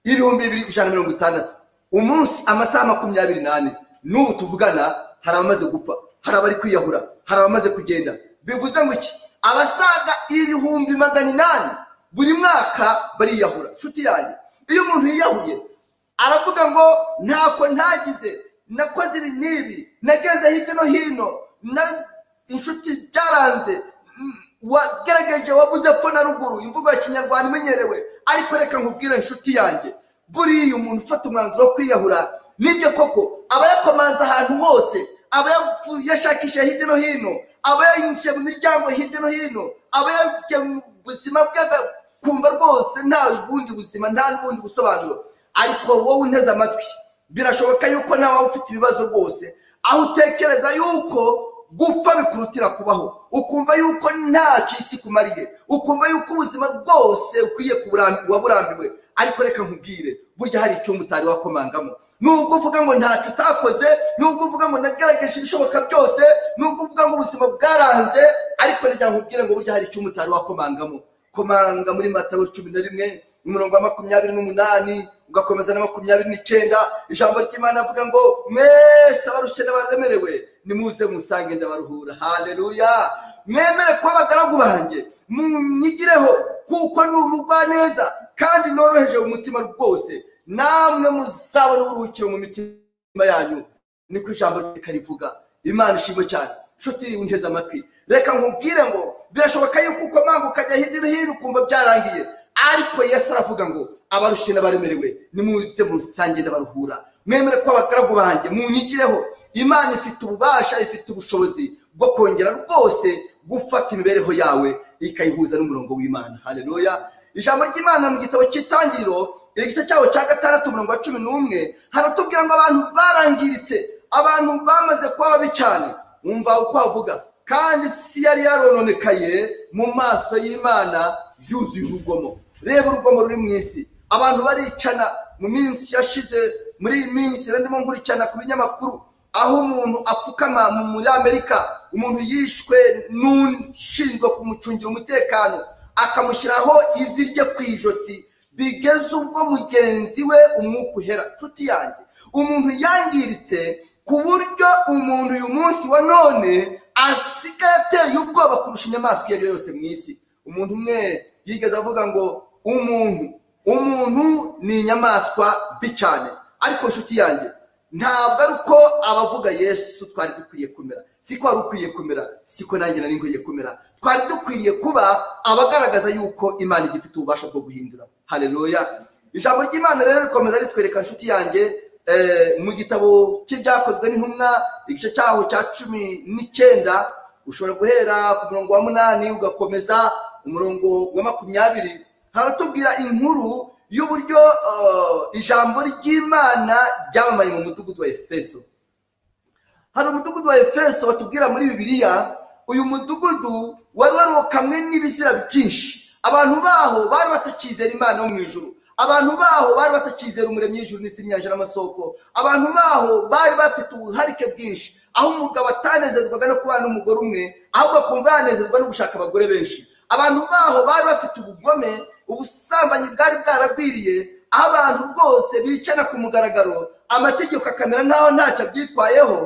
ibihumbi bibiri ijana mirongo itandatu umunsi amasaha makumyabiri n'ane n'ubu tuvugana hari abamaze gupfa hari abari kwiyahura hari abamaze kugenda bivuze ngo iki abasaga ibihumbi magana inani buri mwaka bariyahura inshuti yanjye iyo umuntu yiyahuye aravuga ngo ntako ntagize nakoze ibi n'ibi nagenze hirya no hino na inshuti byaranze wagerageje wabuze ko na ruguru imvugo ya kinyarwanda imenyerewe ariko reka nkubwire inshuti yanjye buriya umuntu ufata umwanzuro wo kwiyahura nibyo koko aba yakomanze ahantu hose aba yashakishije hirya no hino aba yinjiye mu miryango hirya no hino aba yagiye mu buzima bwe akumva rwose nta bundi buzima nta n'ubundi busobanuro ariko wowe unteze amatwi birashoboka yuko nawe ufite ibibazo rwose aho utekereza yuko gupfa bikurutira kubaho ukumva yuko nta isi kumariye ukumva yuko ubuzima bwose ukwiye waburambiwe ariko reka nkubwire burya hari icyumba utari wakomangamo nubwo uvuga ngo ntacyo utakoze nubwo uvuga ngo nagerageje ibishoboka byose nubwo uvuga ngo ubuzima bwaranze ariko reka nkubwire ngo burya hari icyumba utari wakomangamo ukomanga muri matayo cumi na rimwe umurongo wa makumyabiri n'umunani ugakomeza na makumyabiri n'icyenda ijambo ry'imana avuga ngo mwese abarushye n'abaremerewe nimuze musange ndabaruhura haleluya mwemere kuba abagaragu banjye munyigireho kuko ni umugwaneza kandi noroheje umutima rwose namwe muzabona uburuhukiro mu mitima yanyu niko ijambo reka rivuga imana ishimwe cyane nshuti unteze amatwi reka nkubwire ngo birashoboka yuko ukomanga ukajya hirya no hino ukumva byarangiye ariko yesu aravuga ngo abarushe n'abaremerewe nimuze musange ndabaruhura mwemere ko abagaragu banjye munyigireho imana ifite ububasha ifite ubushobozi bwo kongera rwose gufata imibereho yawe ikayihuza n'umurongo w'imana hareruya ijambo ry'imana mu gitabo cy'itangiriro igice cyawo cya gatandatu umurongo wa cumi n'umwe haratubwira ngo abantu barangiritse abantu bamaze kuba babi cyane wumva uko avuga kandi isi yari yarononekaye mu maso y'imana yuzuye urugomo reba urugomo ruri mu isi abantu baricana mu minsi yashize muri iyi minsi ndimo nkurikirana ku binyamakuru aho umuntu apfukama muri amerika umuntu yishwe n'ushinzwe kumucungira umutekano akamushyiraho ivi rye ku ijosi bigeze ubwo mugenzi we umwuka uhera nshuti yanjye umuntu yangiritse ku buryo umuntu uyu munsi wa none asigaye ateye ubwoba kurusha inyamaswa iyo ari yo yose mu isi umuntu umwe yigeze avuga ngo umuntu umuntu ni inyamaswa mbi cyane ariko nshuti yanjye ntabwo ari uko abavuga yesu twari dukwiye kumera siko wari ukwiye kumera siko nanjye nari nkwiye kumera twari dukwiriye kuba abagaragaza yuko imana igifite ububasha bwo guhindura hareruya ijambo ry'imana rero rikomeza ritwereka nshuti yanjye mu gitabo cy'ibyakozwe n'intumwa igice cyaho cya cumi n'icyenda ushobora guhera ku murongo wa munani ugakomeza umurongo wa makumyabiri haratubwira inkuru y'uburyo ijambo ry'imana ryamamaye mu mudugudu wa efeso hari umudugudu wa efeso batubwira muri bibiliya uyu mudugudu wari warokamwe n'ibizira byinshi abantu baho bari batakizera imana yo mu ijoro abantu baho bari batakizera umuremyi w'ijuru n'isi n'inyanja n'amasoko abantu baho bari bafite ubuharike bwinshi aho umugabo atanezezwaga no kubana n'umugore umwe ahubwo akumva yanezezwa no gushaka abagore benshi abantu baho bari bafite ubugome ubusambanyi bwari bwaragwiriye aho abantu rwose bicana ku mugaragaro amategeko akamera nk'aho ntacyo abyitwayeho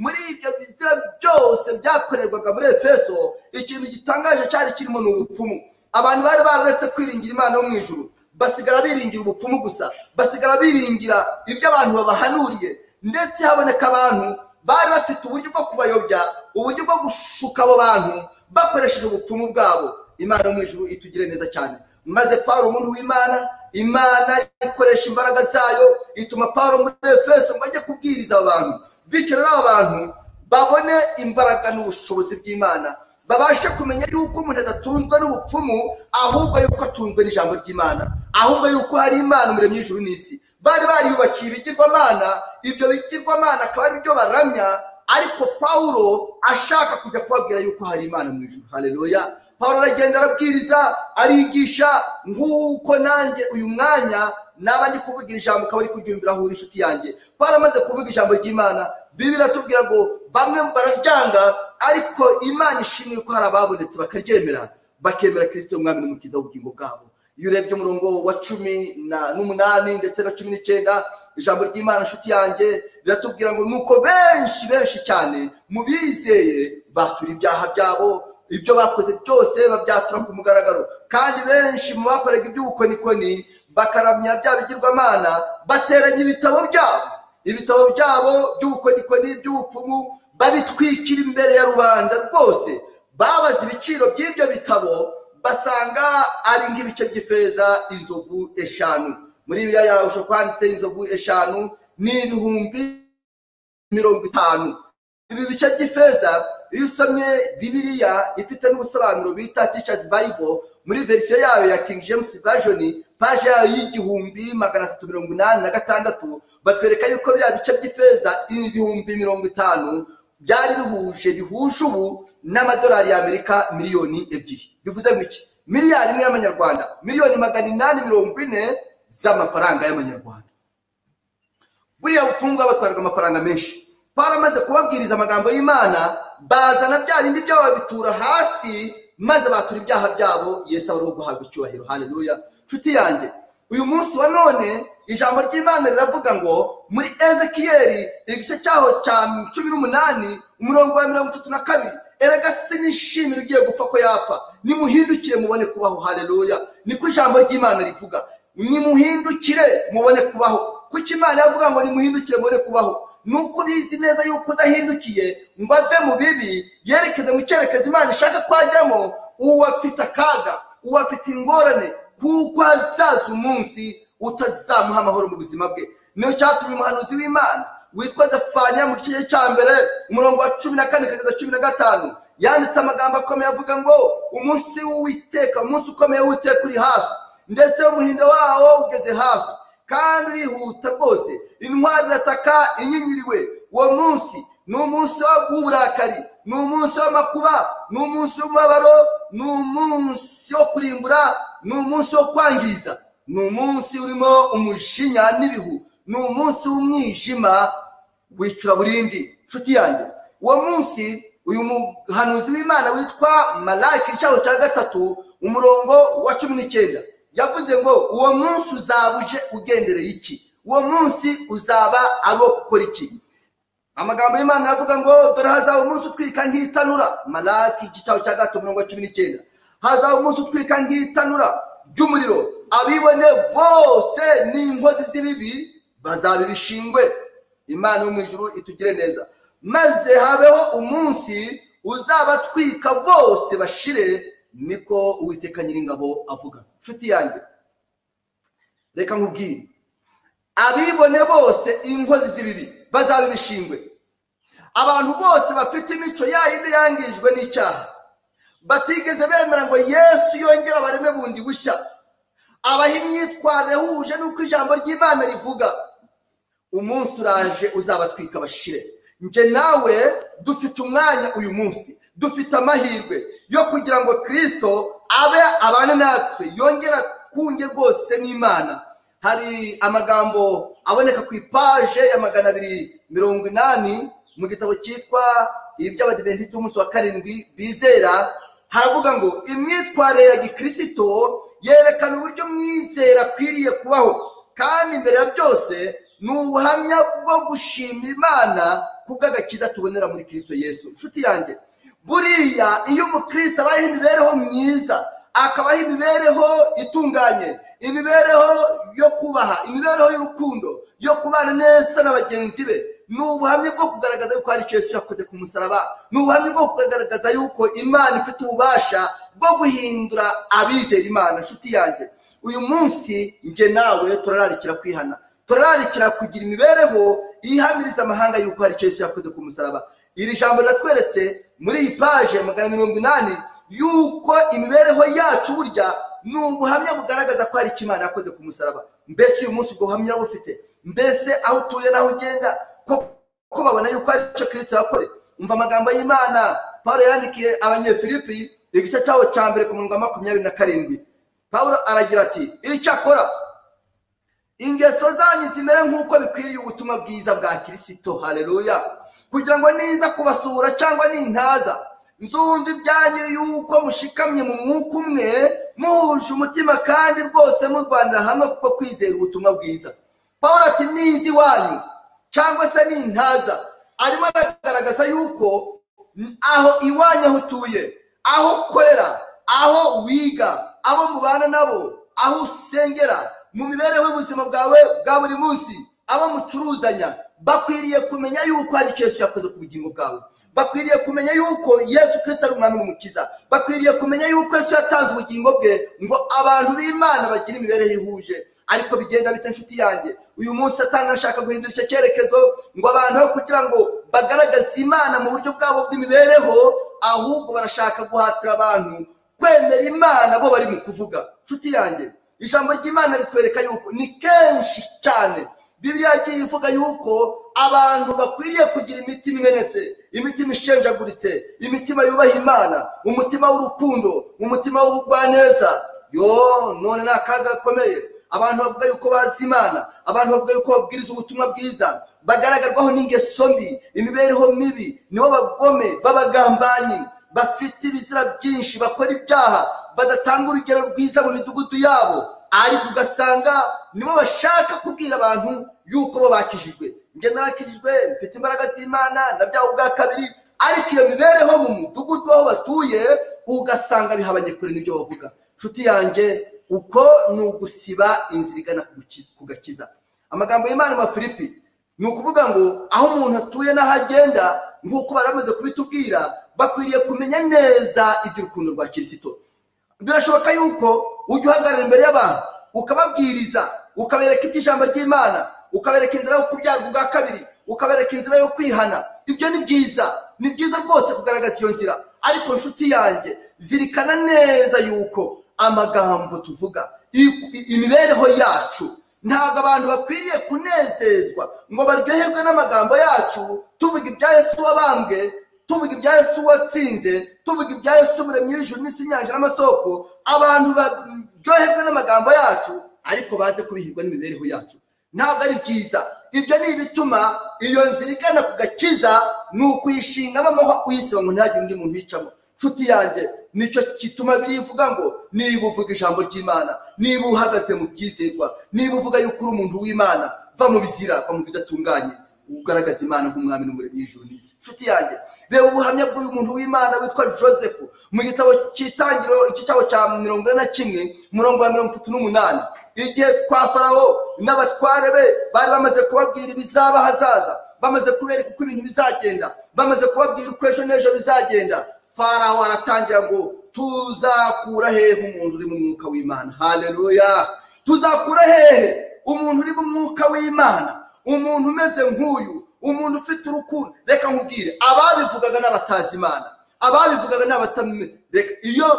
muri ibyo bizira byose byakorerwaga muri efeso ikintu gitangaje cyari kirimo ni ubupfumu abantu bari bararetse kwiringira imana yo mu ijuru basigara biringira ubupfumu gusa basigara biringira ibyo abantu babahanuriye ndetse haboneka abantu bari bafite uburyo bwo kubayobya uburyo bwo gushuka abo bantu bakoresheje ubupfumu bwabo imana yo mu ijuru itugire neza cyane maze pawulo umuntu w'imana imana ikoresha imbaraga zayo ituma pawulo muri efeso ngo ajye kubwiriza abo bantu bityo rero abo bantu babone imbaraga n'ubushobozi bw'imana babashe kumenya yuko umuntu adatunzwe n'ubupfumu ahubwo yuko atunzwe n'ijambo ry'imana ahubwo yuko hari imana umuremyi w'ijuru n'isi bari bariyubakiye ibigirwamana ibyo bigirwamana akaba ari byo baramya ariko pawulo ashaka kujya kubabwira yuko hari imana mu ijuru hareruya pawulo aragenda arabwiriza arigisha nk'uko nanjye uyu mwanya naba ndi kuvugira ijambo ukaba uri kuryumvira aho uri inshuti yanjye pawulo amaze kuvuga ijambo ry'imana bibi biratubwira ngo bamwe bararyanga ariko imana ishimwe ko hari ababonetse bakaryemera bakemera kirisito umwami n'umukiza w'ubugingo bwabo iyo urebye umurongo wa cumi n'umunani ndetse na cumi n'icyenda ijambo ry'imana nshuti yanjye riratubwira ngo nuko benshi benshi cyane mu bizeye batura ibyaha byabo ibyo bakoze byose babyatura ku mugaragaro kandi benshi mu bakoraga iby'ubukonikoni bakaramya bya bigirwamana bateranya ibitabo byabo ibitabo byabo by'ubukonikoni by'ubupfumu babitwikira imbere ya rubanda rwose babaza ibiciro by'ibyo bitabo basanga ari nk'ibice by'ifeza inzovu eshanu muri biriya yawe ushobora kwanditse inzovu eshanu ni ibihumbi mirongo itanu ibi bice by'ifeza iyo usomye bibiriya ifite n'ubusobanuro bita ticazi bayibo muri verisiyo yayo ya kingi jemusi vajoni paje yayo y'igihumbi magana atatu mirongo inani na gatandatu batwereka yuko biriya bice by'ifeza ibihumbi mirongo itanu byari bihuje bihuje ubu n'amadolari y'amerika miliyoni ebyiri bivuze ngo iki miliyari imwe y'amanyarwanda miliyoni magana inani mirongo ine z'amafaranga y'amanyarwanda buriya bupfungwa batwaraga amafaranga menshi baramaze kubabwiriza amagambo y'imana bazana bya bindi byabo babitura hasi maze batura ibyaha byabo yesu abariho guhabwa icyubahiro haleluya nshuti yanjye uyu munsi wa none ijambo ry'imana riravuga ngo muri ezekiyeri igice cyaho cya cumi n'umunani umurongo wa mirongo itatu na kabiri erega se nishimira ugiye gupfa ko yapfa nimuhindukire mubone kubaho haleluya niko ijambo ry'imana rivuga nimuhindukire mubone kubaho kuko imana yavuga ngo nimuhindukire mubone kubaho nuko ubizi neza yuko udahindukiye ngo ave mu bibi yerekeze mu cyerekezo imana ishaka ko ajyamo uwo afite akaga uwo afite ingorane kuko hazaza umunsi utazamuha amahoro mu buzima bwe niyo cyatumye umuhanuzi w'imana witwa zafaniya mu gice cya mbere umurongo wa cumi na kane kugeza cumi na gatanu yanditse amagambo akomeye avuga ngo umunsi w'uwiteka umunsi ukomeye w'uwiteka uri hafi ndetse umuhindo wawo ugeze hafi kandi urihuta rwose intwari irataka inyinyiriwe uwo munsi ni umunsi w'uburakari ni umunsi w'amakuba ni umunsi w'umubabaro ni umunsi wo kurimbura ni umunsi wo kwangiza ni umunsi urimo umujinya n'ibihu ni umunsi w'umwijima w'icuraburindi nshuti yanjye uwo munsi uyu muhanuzi w'imana witwa marake icyaho cya gatatu umurongo wa cumi n'icyenda yavuze ngo uwo munsi uzaba uje ugendereye iki uwo munsi uzaba ari uwo gukora iki amagambo y'imana aravuga ngo dore hazaba umunsi utwika nk'itanura marake icyaho cya gatatu umurongo wa cumi n'icyenda hazaba umunsi utwika nk'itanura ry'umuriro abibone bose n'inkozi z'ibibi bazaba ibishingwe imana yo mu ijuru itugire neza maze habeho umunsi uzabatwika bose bashire niko uwiteka nyiringabo avuga nshuti yanjye reka nkubwire abibone bose inkozi z'ibibi bazaba ibishingwe abantu bose bafite imico yayindi yangijwe n'icyaha batigeze bemera ngo yesu yongere abareme bundi bushya abaha imyitwarire huje n'uko ijambo ry'imana rivuga umunsi uraje uzabatwika bashire njye nawe dufite umwanya uyu munsi dufite amahirwe yo kugira ngo kirisito abe abane natwe yongera kunge rwose n'imana hari amagambo aboneka ku ipaje ya magana abiri mirongo inani mu gitabo cyitwa iby'abadiventisi b'umunsi wa karindwi bizera haravuga ngo imyitwarire ya gikirisito yerekana uburyo umwizera akwiriye kubaho kandi imbere ya byose ni ubuhamya bwo gushima imana bw'agakiza tubonera muri kirisito yesu inshuti yanjye buriya iyo umukristo abayeho imibereho myiza akabaho imibereho itunganye imibereho yo kubaha imibereho y'urukundo yo kubana neza na bagenzi be ni ubuhamya bwo kugaragaza yuko hari icyo Yesu yakoze ku musaraba ni ubuhamya bwo kugaragaza yuko imana ifite ububasha bwo guhindura abizera imana inshuti yanjye uyu munsi njye nawe turararikira kwihana turararikira kugira imibereho yihamiriza amahanga yuko hari icyo Yesu yakoze ku musaraba iri jambo riratweretse muri iyi paje magana mirongo inani yuko imibereho yacu burya ni ubuhamya bugaragaza ko hari icyo imana yakoze ku musaraba mbese uyu munsi ubwo buhamya bufite mbese aho utuye n'aho ugenda ko babona yuko ari cyo kirisito yakoze umva amagambo y'imana paul yandikiye abanyefilipi igice cyaho cya mbere ku murongo wa makumyabiri na karindwi paul aragira ati icyakora ingeso zanyu zimere nk'uko bikwiriye ubutumwa bwiza bwa kirisito hareruya kugira ngo niza kubasura cyangwa nintaza nzumva ibyanyu yuko mushikamye mu mwuka umwe muhuje umutima kandi rwose murwanira hamwe kuko kwizera ubutumwa bwiza paul ati niza iwanyu cyangwa se nintaza arimo aragaragaza yuko aho iwanyu aho utuye aho ukorera aho wiga abo mubana nabo aho usengera mu mibereho y'ubuzima bwawe bwa buri munsi abo mucuruzanya bakwiriye kumenya yuko hari icyo Yesu yakoze ku bugingo bwawe bakwiriye kumenya yuko yesu kirisita ari umwami n'umukiza bakwiriye kumenya yuko yesu yatanze ubugingo bwe ngo abantu b'imana bagire imibereho ihuje ariko bigenda bita inshuti yanjye uyu munsi satana ashaka guhindura icyo cyerekezo ngo abantu aho kugira ngo bagaragaze imana mu buryo bwabo bw'imibereho ahubwo barashaka guhatira abantu kwemera imana bo bari mu kuvuga inshuti yanjye ijambo ry'imana ritwereka yuko ni kenshi cyane bibiri yagiye ivuga yuko abantu bakwiriye kugira imitima imenetse imitima ishenjaguritse imitima yubaha imana umutima w'urukundo umutima w'ubugwaneza yo none ni akaga gakomeye abantu bavuga yuko bazi imana abantu bavuga yuko babwiriza ubutumwa bwiza bagaragarwaho n'ingeso mbi imibereho mibi nibo bagome b'abagambanyi bafite ibizira byinshi bakora ibyaha badatanga urugero rwiza mu midugudu yabo ariko ugasanga nibo bashaka kubwira abantu yuko bo bakijijwe njye narakijijwe mfite imbaraga z'imana na byawe ubwa kabiri ariko iyo mibereho mu mudugudu aho batuye ugasanga bihabanye kure n'ibyo bavuga inshuti yanjye uko ni ugusiba inzira igana ku gakiza amagambo y'imana wa filipi ni ukuvuga ngo aho umuntu atuye n'aho agenda nk'uko baramaze kubitubwira bakwiriye kumenya neza iby'urukundo rwa kirisito birashoboka yuko ujya uhagarara imbere y'abantu ukababwiriza ukabereka iby'ijambo ry'imana ukabereka inzira yo kubyarwa ubwa kabiri ukabereka inzira yo kwihana ibyo ni byiza ni byiza rwose kugaragaza iyo nzira ariko inshuti yanjye zirikana neza yuko amagambo tuvuga imibereho yacu ntabwo abantu bakwiriye kunezezwa ngo baryoherwe n'amagambo yacu tuvuga ibya Yesu wabambwe tuvuga ibya Yesu watsinze tuvuga ibya Yesu umuremyi w'ijuru n'isi inyanja n'amasoko abantu baryoherwe n'amagambo yacu ariko baze kubihirwa n'imibereho yacu ntabwo ari byiza ibyo ni ibituma iyo nzira igana ku gakiza ni ukuyishingamo amahwa uyisiba ngo ntihagire undi muntu uyicamo inshuti yanjye nicyo gituma birivuga ngo niba uvuga ijambo ry'imana niba uhagaze mu byizerwa niba uvuga yuko uri umuntu w'imana va mu bizira va mu bidatunganye ugaragaza imana nk'umwami n'umuremyi w'ijuru n'isi inshuti yanjye reba ubuhamya bw'uyu muntu w'imana witwa joseph mu gitabo cy'itangiro iki cyabo cya mirongo ine na kimwe umurongo wa mirongo itatu n'umunani igihe kwa farawo n'abatware be bari bamaze kubabwira ibizaba hazaza bamaze kubereka uko ibintu bizagenda bamaze kubabwira uko ejo n'ejo bizagenda farawo aratangira ngo tuzakura hehe umuntu uri mu mwuka w'imana hareruya tuzakura hehe umuntu uri mu mwuka w'imana umuntu umeze nk'uyu umuntu ufite urukundo reka nkubwire ababivugaga n'abatazi imana ababivugaga n'abatamenye reka iyo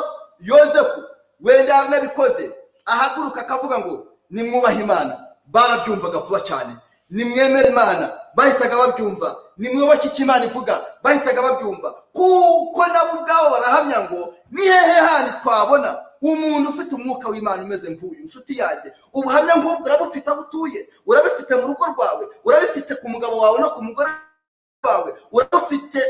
yozefu wenda yaranabikoze ahaguruka akavuga ngo nimwubahe imana barabyumvaga vuba cyane nimwemere imana bahitaga babyumva nimwubake icyo imana ivuga bahitaga babyumva kuko nabo ubwabo barahamya ngo ni hehe handi twabona umuntu ufite umwuka w'imana umeze nk'uyu inshuti yanjye ubuhamya nk'ubwo urabufite aho utuye urabifite mu rugo rwawe urabifite ku mugabo wawe no ku mugore wawe urabufite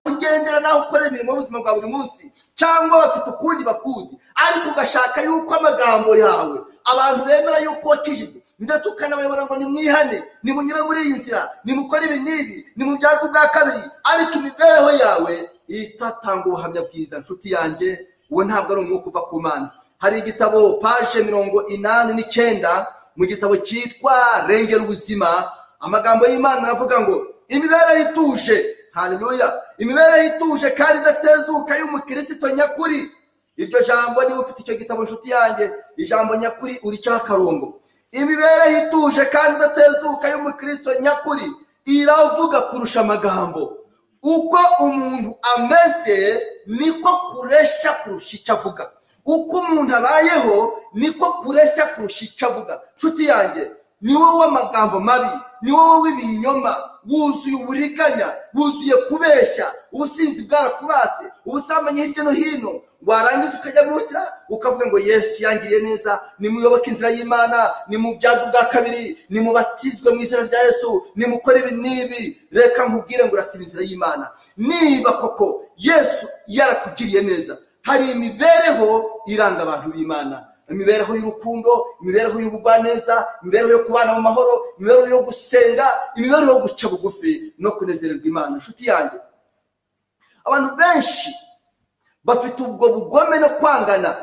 ugendera naho ukorera imirimo y'ubuzima bwa buri munsi cyangwa bafite ukundi bakuzi ariko ugashaka yuko amagambo yawe abantu bemera yuko wakijijwe ndetse ukanabayobora ngo nimwihane nimunyure muri iyi nzira nimukore ibi n'ibi nimubyarwe ubwa kabiri ariko imibereho yawe itatanga ubuhamya bwiza inshuti yanjye uwo ntabwo ari umwuka uva ku mana hari igitabo paje mirongo inani n'icyenda mu gitabo cyitwa rengera ubuzima amagambo y'imana aravuga ngo imibereho ituje hareruya imibereho ituje kandi idatezuka y'umukirisito nyakuri iryo jambo niba ufite icyo gitabo inshuti yanjye ijambo nyakuri uricaho akarongo imibereho ituje kandi idatezuka y'umukristo nyakuri iravuga kurusha amagambo uko umuntu ameze niko kureshya kurusha icyo avuga uko umuntu abayeho niko kureshya kurusha icyo avuga nshuti yanjye ni wowe w'amagambo mabi ni wowe w'ibinyoma wuzuye uburiganya wuzuye kubeshya ubusinzi bwarakubase ubusambanyi hirya no hino warangiza ukajya mu nzira ukavuga ngo yesu yangiriye neza nimuyoboke inzira y'imana ni mu byago bwa kabiri ni mu batizwe mu izina rya yesu nimukore ibi n'ibi reka nkubwire ngo urasiba inzira y'imana niba koko yesu yarakugiriye neza hari imibereho iranga abantu b'imana imibereho y'urukundo imibereho y'ubugwaneza imibereho yo kubana mu mahoro imibereho yo gusenga imibereho yo guca bugufi no kunezererwa imana inshuti yanjye abantu benshi bafite ubwo bugome no kwangana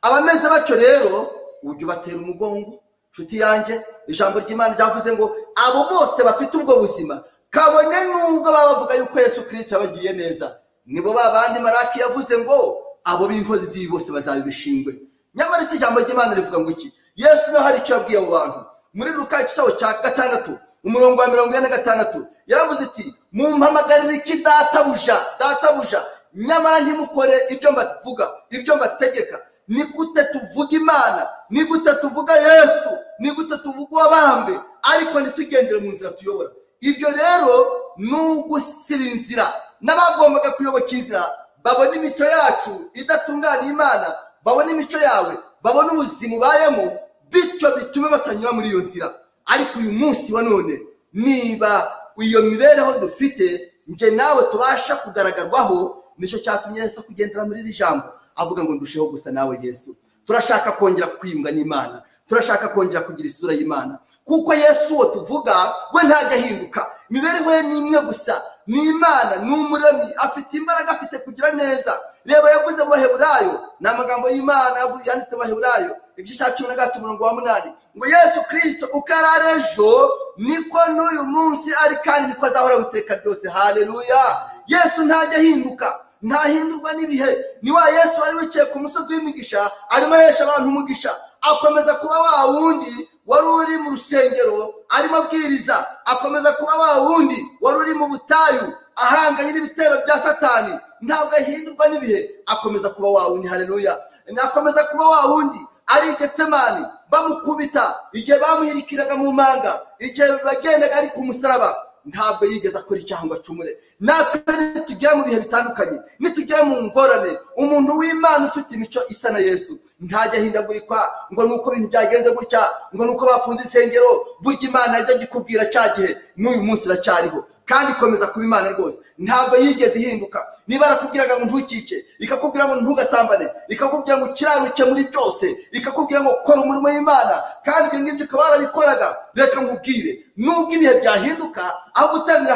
abameze batyo rero ujya ubatera umugongo inshuti yanjye ijambo ry'imana ryavuze ngo abo bose bafite ubwo buzima kabone nubwo baba bavuga yuko yesu kirisita yabagiriye neza nibo ba bandi maraki yavuze ngo abo b'inkozi z'ibi bose bazabibishingwe nyamara isi ijambo ry'imana rivuga ngo iki yesu niho hari icyo yabwiye abo bantu muri ruka cyabo cya gatandatu umurongo wa mirongo ine na gatandatu yaravuze iti mumpamagarire iki databuja databuja nyamara ntimukore ibyo mbavuga ibyo mbategeka ni gute tuvuga imana ni gute tuvuga yesu ni gute tuvuga uwabambwe ariko ntitugendere mu nzira tuyobora ibyo rero ni ugusira inzira n'abagombaga kuyoboka inzira babona imico yacu idatunganya imana babona imico yawe babona ubuzima ubayemo bityo bitume batanyura muri iyo nzira ariko uyu munsi wa none niba iyo mibereho dufite njye nawe tubasha kugaragagarwaho nicyo cyatumye yesu kugendera muri iri jambo avuga ngo ndusheho gusa nawe yesu turashaka kongera kwiyunga n'imana turashaka kongera kugira isura y'imana kuko yesu uwo tuvuga we ntajya ahinduka imibereho ye ni imwe gusa ni imana ni umuremyi afite imbaraga afite kugira neza reba yavuze mu baheburayo ni amagambo y'imana yanditse mu baheburayo igice cya cumi na gatatu umurongo wa munani ngo yesu kirisito uko ari ari ejo niko n'uyu munsi ari kandi niko azahora guteka byose haleluya yesu ntajya ahinduka ntahindurwa n'ibihe ni wa yesu wari wicaye ku musozi w'imigisha arimo ahesha abantu umugisha akomeza kuba wa wundi wari uri mu rusengero arimo abwiriza akomeza kuba wa wundi wari uri mu butayu ahanganye n'ibitero bya satani ntabwo ahindurwa n'ibihe akomeza kuba wa wundi haleluya akomeza kuba wa wundi ari getsemani bamukubita igihe bamuhirikiraga mu mpanga igihe bagendaga ari ku musaraba ntabwo yigeze akora icyaha ngo acumure natwe nitugera mu bihe bitandukanye nitugera mu ngorane umuntu w'imana ufite imico isa na yesu ntajya ahindagurikwa ngo ni uko ibintu byagenze gutya ngo ni uko bafunze insengero burya imana yajyaga ikubwira cya gihe n'uyu munsi iracyariho kandi ikomeza kuba imana rwose ntabwo yigeze ihinduka niba arakubwiraga ngo ntukice ikakubwira ngo ntugasambane ikakubwira ngo ukiranuke muri byose ikakubwira ngo kora umurimo w'imana kandi ibyo ngibyo ukaba warabikoraga reka nkubwire nubwo ibihe byahinduka aho gutangira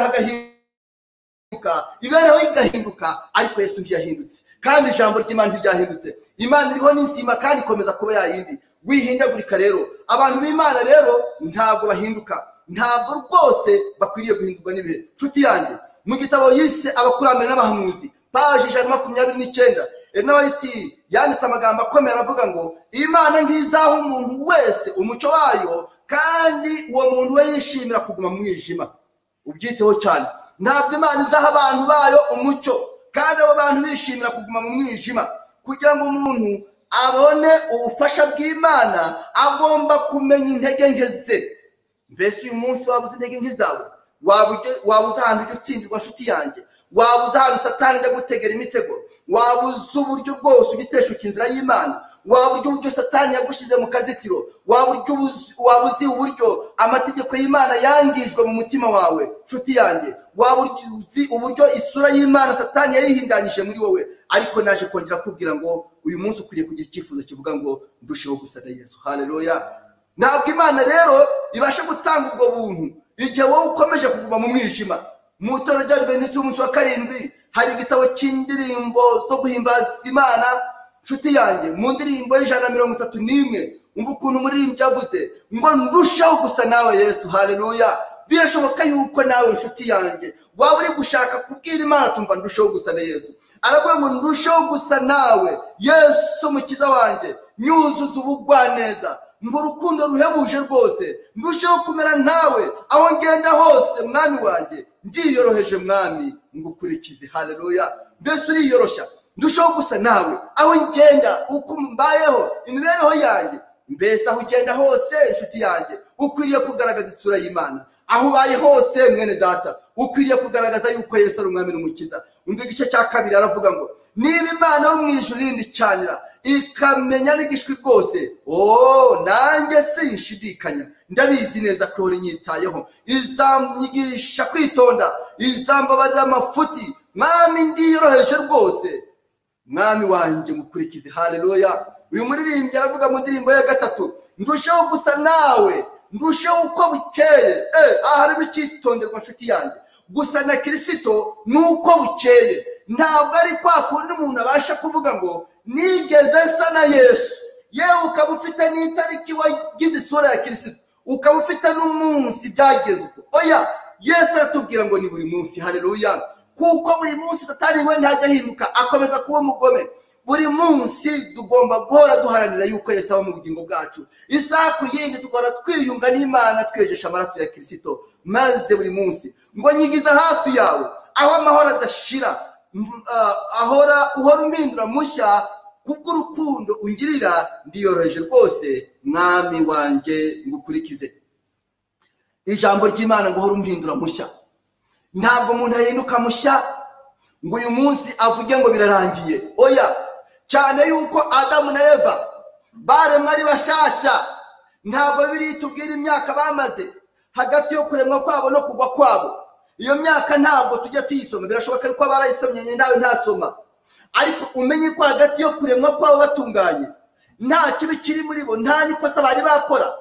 hagahinduka imibereho ye igahinduka ariko yesu ntiyahindutse kandi ijambo ry'imana ntiryahindutse imana iriho n'inzima kandi ikomeza kuba yayindi wihindagurika rero abantu b'imana rero ntabwo bahinduka ntabwo rwose bakwiriye guhindurwa n'ibihe nshuti yanjye mu gitabo yise abakurambere n'abahamuzi paji ijana na makumyabiri n'icyenda enowiti yanditse amagambo akomeye aravuga ngo imana ntizaha umuntu wese umuco wayo kandi uwo muntu we yishimira kuguma mu mwijima ubyiteho cyane ntabwo imana izaha abantu bayo umucyo kandi abo bantu bishimira kuguma mu mwijima kugira ngo umuntu abone ubufasha bw'imana agomba kumenya intege nke ze mbese uyu munsi waba uzi intege nke zawe waba uzi ahantu ujya utsindirwa nshuti yanjye waba uzi ahantu satani ajya gutegera imitego waba uzi uburyo bwose ujya uteshuka inzira y'imana waba uzi uburyo satani yagushyize mu kazitiro waba uzi uburyo amategeko y'imana yangijwe mu mutima wawe nshuti yanjye waba uzi uburyo isura y'imana satani yayihindanyije muri wowe ariko naje kongera kubwira ngo uyu munsi ukwiriye kugira icyifuzo kivuga ngo ndusheho gusa na yesu hareruya ntabwo imana rero ibasha gutanga ubwo buntu igihe wowe ukomeje kuguma mu mwijima mu itorero rya rivenitse umunsi wa karindwi hari igitabo cy'indirimbo zo guhimbaza imana nshuti yanjye mu ndirimbo y'ijana na mirongo itatu n'imwe umva ukuntu umuririmbyi yavuze ngo ndushaho gusa nawe yesu hareruya birashoboka yuko nawe nshuti yanjye waba uri gushaka kubwira imana tumva ndushaho gusa na yesu aravuga ngo ndushaho gusa nawe yesu mukiza wanjye nyuzuza ubugwaneza mu rukundo ruhebuje rwose ndusheho kumera nkawe aho ngenda hose mwami wanjye ndiyoroheje mwami ngo ukurikize hareruya mbese uriyoroshya ndusheho gusa nawe aho ngenda uko mbayeho imibereho yanjye mbese aho ugenda hose inshuti yanjye ukwiriye kugaragaza isura y'imana aho ubaye hose mwene data ukwiriye kugaragaza yuko yesu ari umwami n'umukiza umva igice cya kabiri aravuga ngo niba imana yo mu ijuru rindicanira ikamenya n'igishwi rwose ooo nanjye sinshidikanya ndabizi neza ko ihora inyitayeho izanyigisha kwitonda izambabaza amafuti mwami ndiyoroheje rwose mwami wanjye mukurikize hareruya uyu muririmbyi aravuga mu ndirimbo ya gatatu ndusheho gusa nawe ndusheho uko bukeye aha harimo icyitonderwa nshuti yanjye gusa na kirisito ni uko bukeye ntabwo ari kwa kundi umuntu abasha kuvuga ngo nigeze nsa na yesu yewe ukaba ufite n'itariki wagize isura ya kirisito ukaba ufite n'umunsi byageze oya yesu aratubwira ngo ni buri munsi hareruya kuko buri munsi satani we ntajya ahinduka akomeza kuba umugome buri munsi tugomba guhora duharanira yuko yesu aba mu bugingo bwacu isaha ku yindi tugahora twiyunga n'imana twejesha amaraso ya kirisito maze buri munsi ngo nyigiza hafi yawe aho amahoro adashira ahora uhora umpindura mushya kubw'urukundo ungirira ndiyoroheje rwose mwami wanjye ngukurikize ijambo ry'imana ngo uhore umpindura mushya ntabwo umuntu ahinduka mushya ngo uyu munsi avuge ngo birarangiye oya cyane yuko adamu na eva baremwa ari bashyashya ntabwo biri tubwira imyaka bamaze hagati yo kuremwa kwabo no kugwa kwabo iyo myaka ntabwo tujya tuyisoma birashoboka yuko barayisomye nawe ntasoma ariko umenye ko hagati yo kuremwa kwabo batunganye nta kibi kiri muri bo nta n'ikosa bari bakora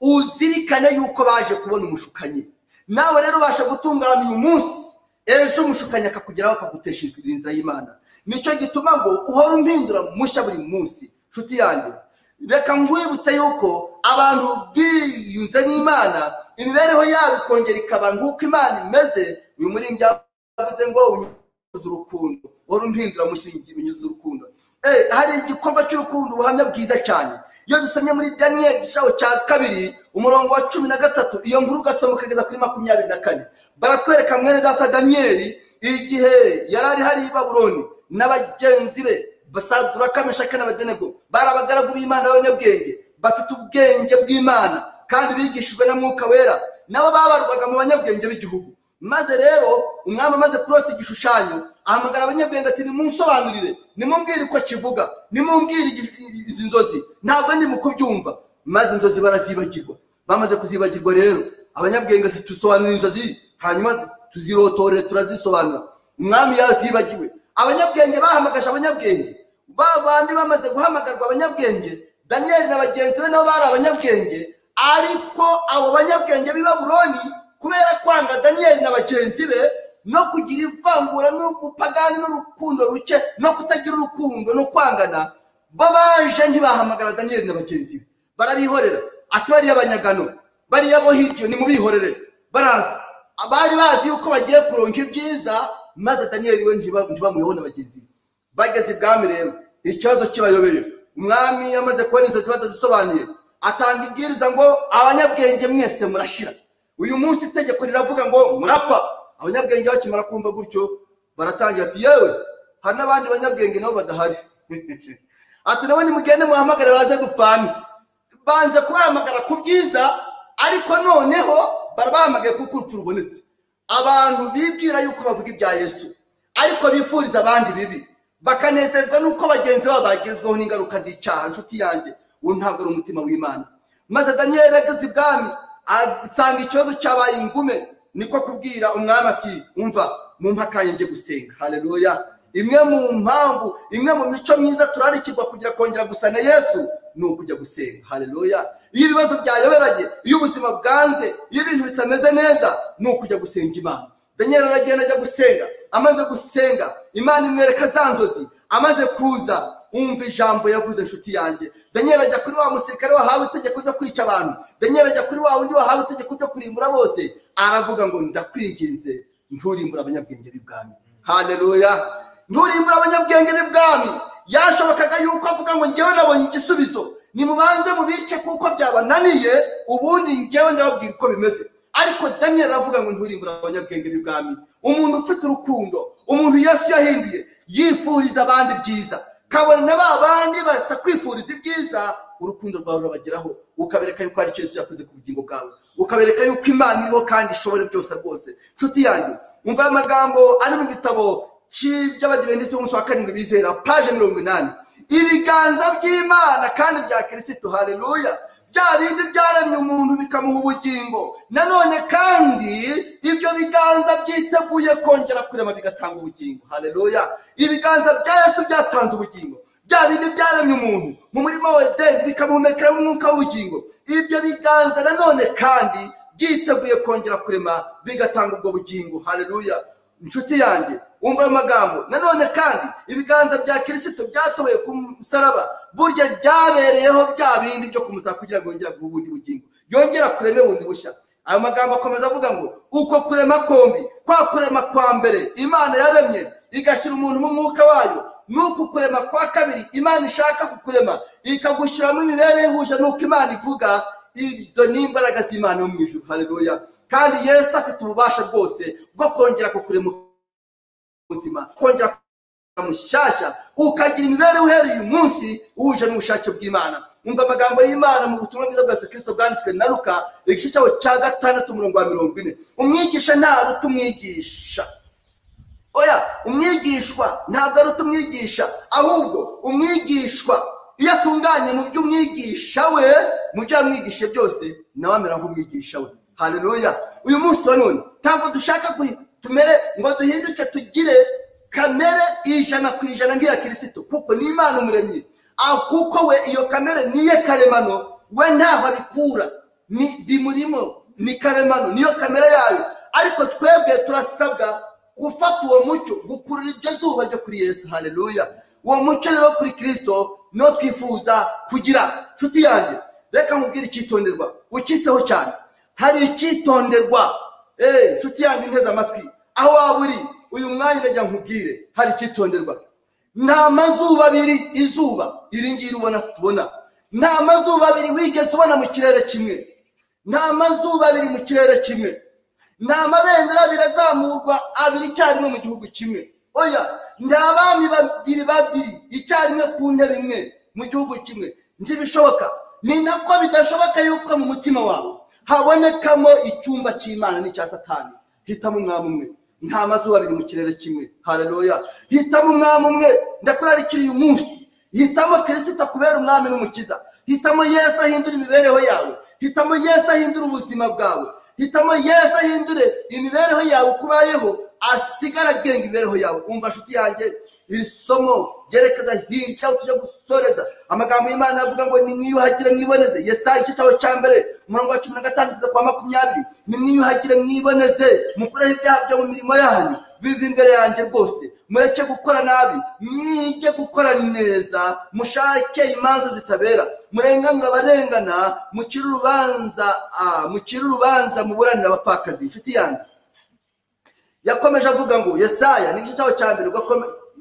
uzirikane yuko baje kubona umushukanyi nawe rero ubasha gutunganya uyu munsi ejo umushukanyi akakugeraho akagutesha inzira y'imana nicyo gituma ngo uhora umpindura mushya buri munsi nshuti yanjye reka nkwibutse yuko abantu biyunze n'imana imibereho yabo ikongera ikaba nk'uko imana imeze uyu muri yavuze ngo unyuze urukundo uhora umpindura mushingi unyuze urukundo hari igikorwa cy'urukundo ubuhamya bwiza cyane iyo dusomye muri daniyeli igishaho cya kabiri umurongo wa cumi na gatatu iyo nkuru ugasoma ukageza kuri makumyabiri na kane baratwereka mwene data daniyeli igihe yari ari hari i baburoni n'abagenzi be basadura kameshake n'abagenego bari abagaragu b'imana b'abanyabwenge bafite ubwenge bw'imana kandi bigishijwe na mwuka wera nabo babarwaga mu banyabwenge b'igihugu maze rero umwami amaze kurota igishushanyo ahamagara abanyabwenge ati nimunsobanurire nimumbwire uko kivuga nimumbwire izi nzozi ntabwo ndi mu kubyumva maze inzozi barazibagirwa bamaze kuzibagirwa rero abanyabwenge ati tusobanura inzozi hanyuma tuzirotore turazisobanura umwami yazibagiwe abanyabwenge bahamagaje abanyabwenge ba bandi bamaze guhamagarwa abanyabwenge daniyeli na bagenzi be nabo bari abanyabwenge ariko abo banyabwenge b'i baburoni kubera kwanga daniyeli na bagenzi be no kugira ivangura n'ubupagani n'urukundo ruke no kutagira urukundo no kwangana bo baje ntibahamagara daniyeli na bagenzi be barabihorera ati bariya abanyagano bariya bo hirya ni mubihorere baraza abari bazi yuko bagiye kuronka ibyiza maze daniyeli we ntibamuyeho na bagenzi be bageze ibwami rero ikibazo kibayobeye umwami yamaze kubona inzozi batazisobanuye atanga ibwiriza ngo abanyabwenge mwese murashira uyu munsi itegeko riravuga ngo murapfa abanyabwenge bakimara kumva gutyo baratangira ati yewe hari n'abandi banyabwenge nabo badahari ati nabo nimugende muhamagare baze dupfane banze kubahamagara ku byiza ariko noneho barabahamagaye kuko urupfu rubonetse abantu bibwira yuko bavuga ibya yesu ariko bifuriza abandi bibi bakanezezwa n'uko bagenzi babo bagezweho n'ingaruka z'icyaha inshuti yanjye uwo ntabwo ari umutima w'imana maze daniyeli ageze ibwami asanga ikibazo cyabaye ingume niko kubwira umwami ati umva mu mpakanye ngiye gusenga hareruya imwe mu mpamvu imwe mu mico myiza turarikirwa kugira kongera gusa na yesu ni ukujya gusenga hareruya iyo ibibazo byayoberanye iyo ubuzima bwanze iyo ibintu bitameze neza ni ukujya gusenga imana daniel aragenda ajya gusenga amaze gusenga imana imwereka za nzozi amaze kuza wumva ijambo yavuze inshuti yanjye daniel ajya kuri wa musirikare wahawe itegeko ryo kwica abantu daniel ajya kuri wa wundi wahawe itegeko ryo kurimbura bose aravuga ngo ndakwinginze nturimbura abanyabwenge b'ibwami hareruya nturimbura abanyabwenge b'ibwami yashobokaga yuko avuga ngo ngewe nabonye igisubizo nimubanze mubice kuko byabananiye ubundi ngewe ndababwira uko bimeze ariko daniel aravuga ngo nturimbura abanyabwenge b'ibwami umuntu ufite urukundo umuntu yesu yahinduye yifuriza abandi byiza kabone na ba bandi batakwifuriza ibyiza urukundo rwawe rurabageraho ukabereka yuko ari yesu yakoze ku bugingo bwawe ukabereka yuko imana iriho kandi ishobora byose rwose nshuti yanjye umva amagambo ari mu gitabo cy'iby'abadivendisi b'umunsi wa karindwi bizera paje mirongo inani ibiganza by'imana kandi bya kirisitu hareruya bya bindi byaremye umuntu bikamuha ubugingo nanone kandi ibyo biganza byiteguye kongera kurema bigatanga ubugingo hareruya ibiganza bya yesu byatanze ubugingo bya bindi byaremye umuntu mu murima wa edeni bikamuhumekeramo umwuka w'ubugingo ibyo biganza nanone kandi byiteguye kongera kurema bigatanga ubwo bugingo hareruya inshuti yanjye wumva amagambo nanone kandi ibiganza bya kirisito byatoboye ku musaraba burya byabereyeho bya bindi byo kumusaba kugira ngo yongere aguhe ubundi bugingo yongera kureme bundi bushya ayo magambo akomeza avuga ngo uko kurema kombi kwa kurema kwa mbere imana yaremye igashyira umuntu mu mwuka wayo n'uku kurema kwa kabiri imana ishaka kukurema ikagushyiramo imibereho ihuje n'uko imana ivuga izo ni imbaraga z'imana yo mu ijuru hareruya kandi yesu afite ububasha bwose bwo kongera kukurema ubuzima kongera mushyashya ukagira imibereho uhereye uyu munsi uhuje n'ubushake bw'imana umva amagambo y'imana mu butumwa bwiza bwa kirisito bwanditswe na ruka igice cyaho cya gatandatu umurongo wa mirongo ine umwigisha ntaruta umwigisha oya umwigishwa ntabwo aruta umwigisha ahubwo umwigishwa iyo atunganye mu by'umwigisha we mu byo yamwigishije byose nawe amera nk'umwigisha we hareruya uyu munsi wa none ntabwo dushaka ko tumere ngo duhinduke tugire kamere ijana ku ijana nk'iya kirisito kuko ni imana umuremyi aho kuko we iyo kamere niye karemano we ntaho abikura ni bimurimo ni karemano niyo kamere yayo ariko twebwe turasabwa gufata uwo mucyo gukurura iryo zuba ryo kuri yesu haleluya uwo mucyo rero kuri kirisito niwo twifuza kugira nshuti yanjye reka nkubwire icyitonderwa ukiteho cyane hari icyitonderwa eee nshuti yanjye nteze amatwi aho waba uri uyu mwanya urajya nkubwire hari icyitonderwa nta mazuba abiri izuba iri ngiri ubona tubona nta mazuba abiri wigeze ubona mu kirere kimwe nta mazuba abiri mu kirere kimwe nta mabendera abiri azamurwa abiri icyarimwe mu gihugu kimwe oya nta bami babiri babiri icyarimwe ku ntebe imwe mu gihugu kimwe ntibishoboka ni nako bidashoboka yuko mu mutima wawe habonekamo icyumba cy'imana n'icya satani hitamo umwami umwe nta mazuba abiri mu kirere kimwe hararoya hitamo umwami umwe ndakurarikira uyu munsi hitamo kirisita kubera umwami n'umukiza hitamo yesu ahindura imibereho yawe hitamo yesu ahindura ubuzima bwawe hitamo yesu ahindure imibereho yawe uko ubayeho asigara agenga imibereho yawe umva nshuti yanjye iri somo ryerekeza hirya aho tujya gusoreza amagambo y'imana avuga ngo nimwiyuhagire mwiboneze yesaya igice cyawe cya mbere umurongo wa cumi na gatanu kugeza kwa makumyabiri nimwiyuhagire mwiboneze mukureho ibyaha byo mu mirimo yanyu biva imbere yanjye rwose mureke gukora nabi mwige gukora neza mushake imanza zitabera murenganura abarengana mukire urubanza mukire urubanza muburanira abapfakazi inshuti yanjye yakomeje avuga ngo yesaya n'igice cyawe cya mbere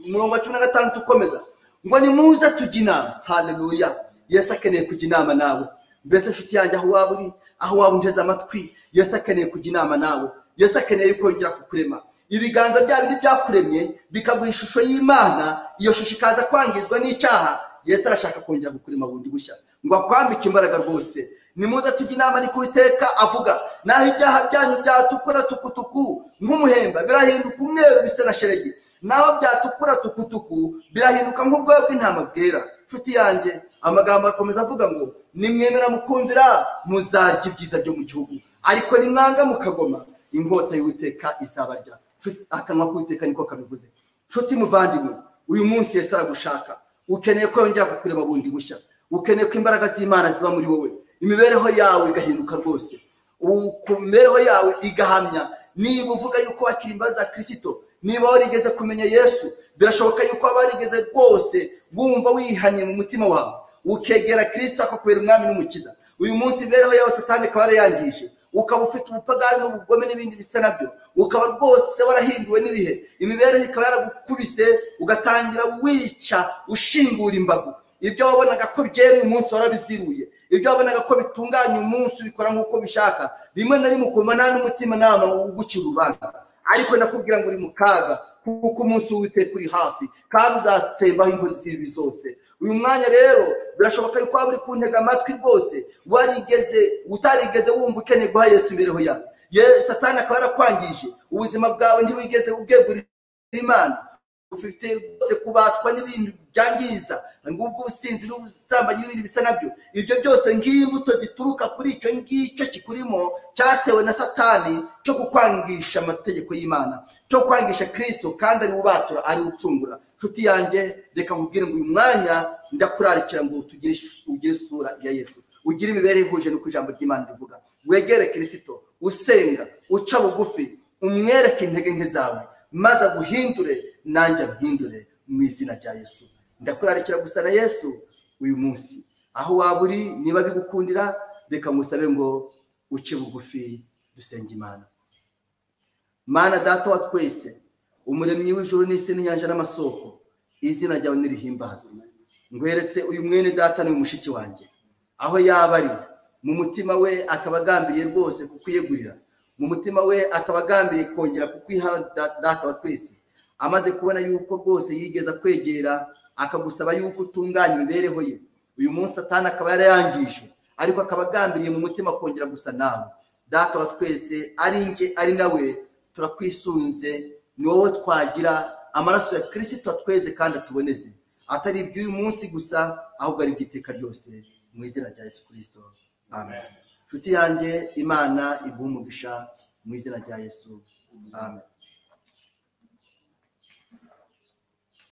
umurongo wa cumi na gatandatu ukomeza ngo ni muze tujye inama haleluya yesu akeneye kujya inama nawe mbese nshuti yanjye aho waba uri aho waba unteze amatwi yesu akeneye kujya inama nawe yesu akeneye kongera kukurema ibiganza bya bindi byakuremye bikaguha ishusho y'imana iyo shusho ikaza kwangizwa n'icyaha yesu arashaka kongera kukurema bundi gushya ngo akwambike imbaraga rwose ni muze tujye inama niko Uwiteka avuga naho ibyaha byanyu byatukura tukutuku nk'umuhemba birahinduka umweru bisa na sheregi naho byatukura tukutuku birahinduka nk'ubwoya bw'intama bwera nshuti yanjye amagambo akomeza avuga ngo nimwemera mukumvira muzarya ibyiza byo mu gihugu ariko nimwanga mukagoma inkota y'uwiteka izabarya akanwa k'uwiteka niko kabivuze nshuti muvandimwe uyu munsi yesi aragushaka ukeneye ko yongera kukureba bundi bushya ukeneye ko imbaraga z'imana ziba muri wowe imibereho yawe igahinduka rwose ku mibereho yawe igahamya niba uvuga yuko wakira imbabazi za kirisito niba warigeze kumenya yesu birashoboka yuko waba warigeze rwose wumva wihanye mu mutima wawe ukegera kirisita akakubera umwami n'umukiza uyu munsi imibereho yawe satani ikaba yarayangije ukaba ufite ubupagani n'ubugome n'ibindi bisa nabyo ukaba rwose warahinduwe n'ibihe imibereho ikaba yaragukubise ugatangira wica ushingura imbago ibyo wabonaga ko byera uyu munsi warabiziruye ibyo wabonaga ko bitunganya umunsi ubikora nk'uko bishaka rimwe na rimwe ukumva nta n'umutimanama ugucira urubanza ariko nakubwira ngo uri mu kaga kuko umunsi w'uwiteka uri hafi kandi uzatsembaho inkozi z'ibi zose uyu mwanya rero birashoboka yuko waba uri kuntega amatwi rwose warigeze utarigeze wumva ukeneye guha yesu imibereho yawe satani akaba yarakwangije ubuzima bwawe ntiwigeze ubwegurira imana ufite rwose kubatwa n'ibintu byangiza ngubwo ubusinzi n'ubusambanyi n'ibindi bisa nabyo ibyo byose nk'imbuto zituruka kuri icyo ngicyo kikurimo cyatewe na satani cyo kukwangisha amategeko y'imana cyo kwangisha kirisito kandi ari ubatura ari ucungura nshuti yanjye reka nkubwire ngo uyu mwanya ndakurarikira ngo ugire isura ya yesu ugire imibereho ihuje n'uko ijambo ry'imana rivuga wegere kirisito usenga uca bugufi umwereke intege nke zawe maze aguhindure nanjye aguhindure mu izina rya yesu ndakurarikira gusa na yesu uyu munsi aho waba uri niba bigukundira reka ngusabe ngo uce bugufi dusenge imana mana data wa twese umuremyi w'ijuru n'isi n'inyanja n'amasoko izina ryawe n'irihimbazwe ngweretse uyu mwene data ni mushiki wanjye aho yaba ari mu mutima we akaba agambiriye rwose kukwiyegurira mu mutima we akaba agambiriye kongera kukwiha data wa twese amaze kubona yuko rwose yigeza kwegera akagusaba yuko utunganya imibereho ye uyu munsi atanu akaba yarayangije ariko akaba agambiriye mu mutima kongera gusa nawe data wa twese ari nge ari nawe turakwisunze ni wowe twagira amaraso ya kirisito tweze kandi atuboneze atari iby'uyu munsi gusa ahubwo ari iby'iteka ryose mu izina rya yesu kirisito amen inshuti yanjye imana umugisha mu izina rya yesu amen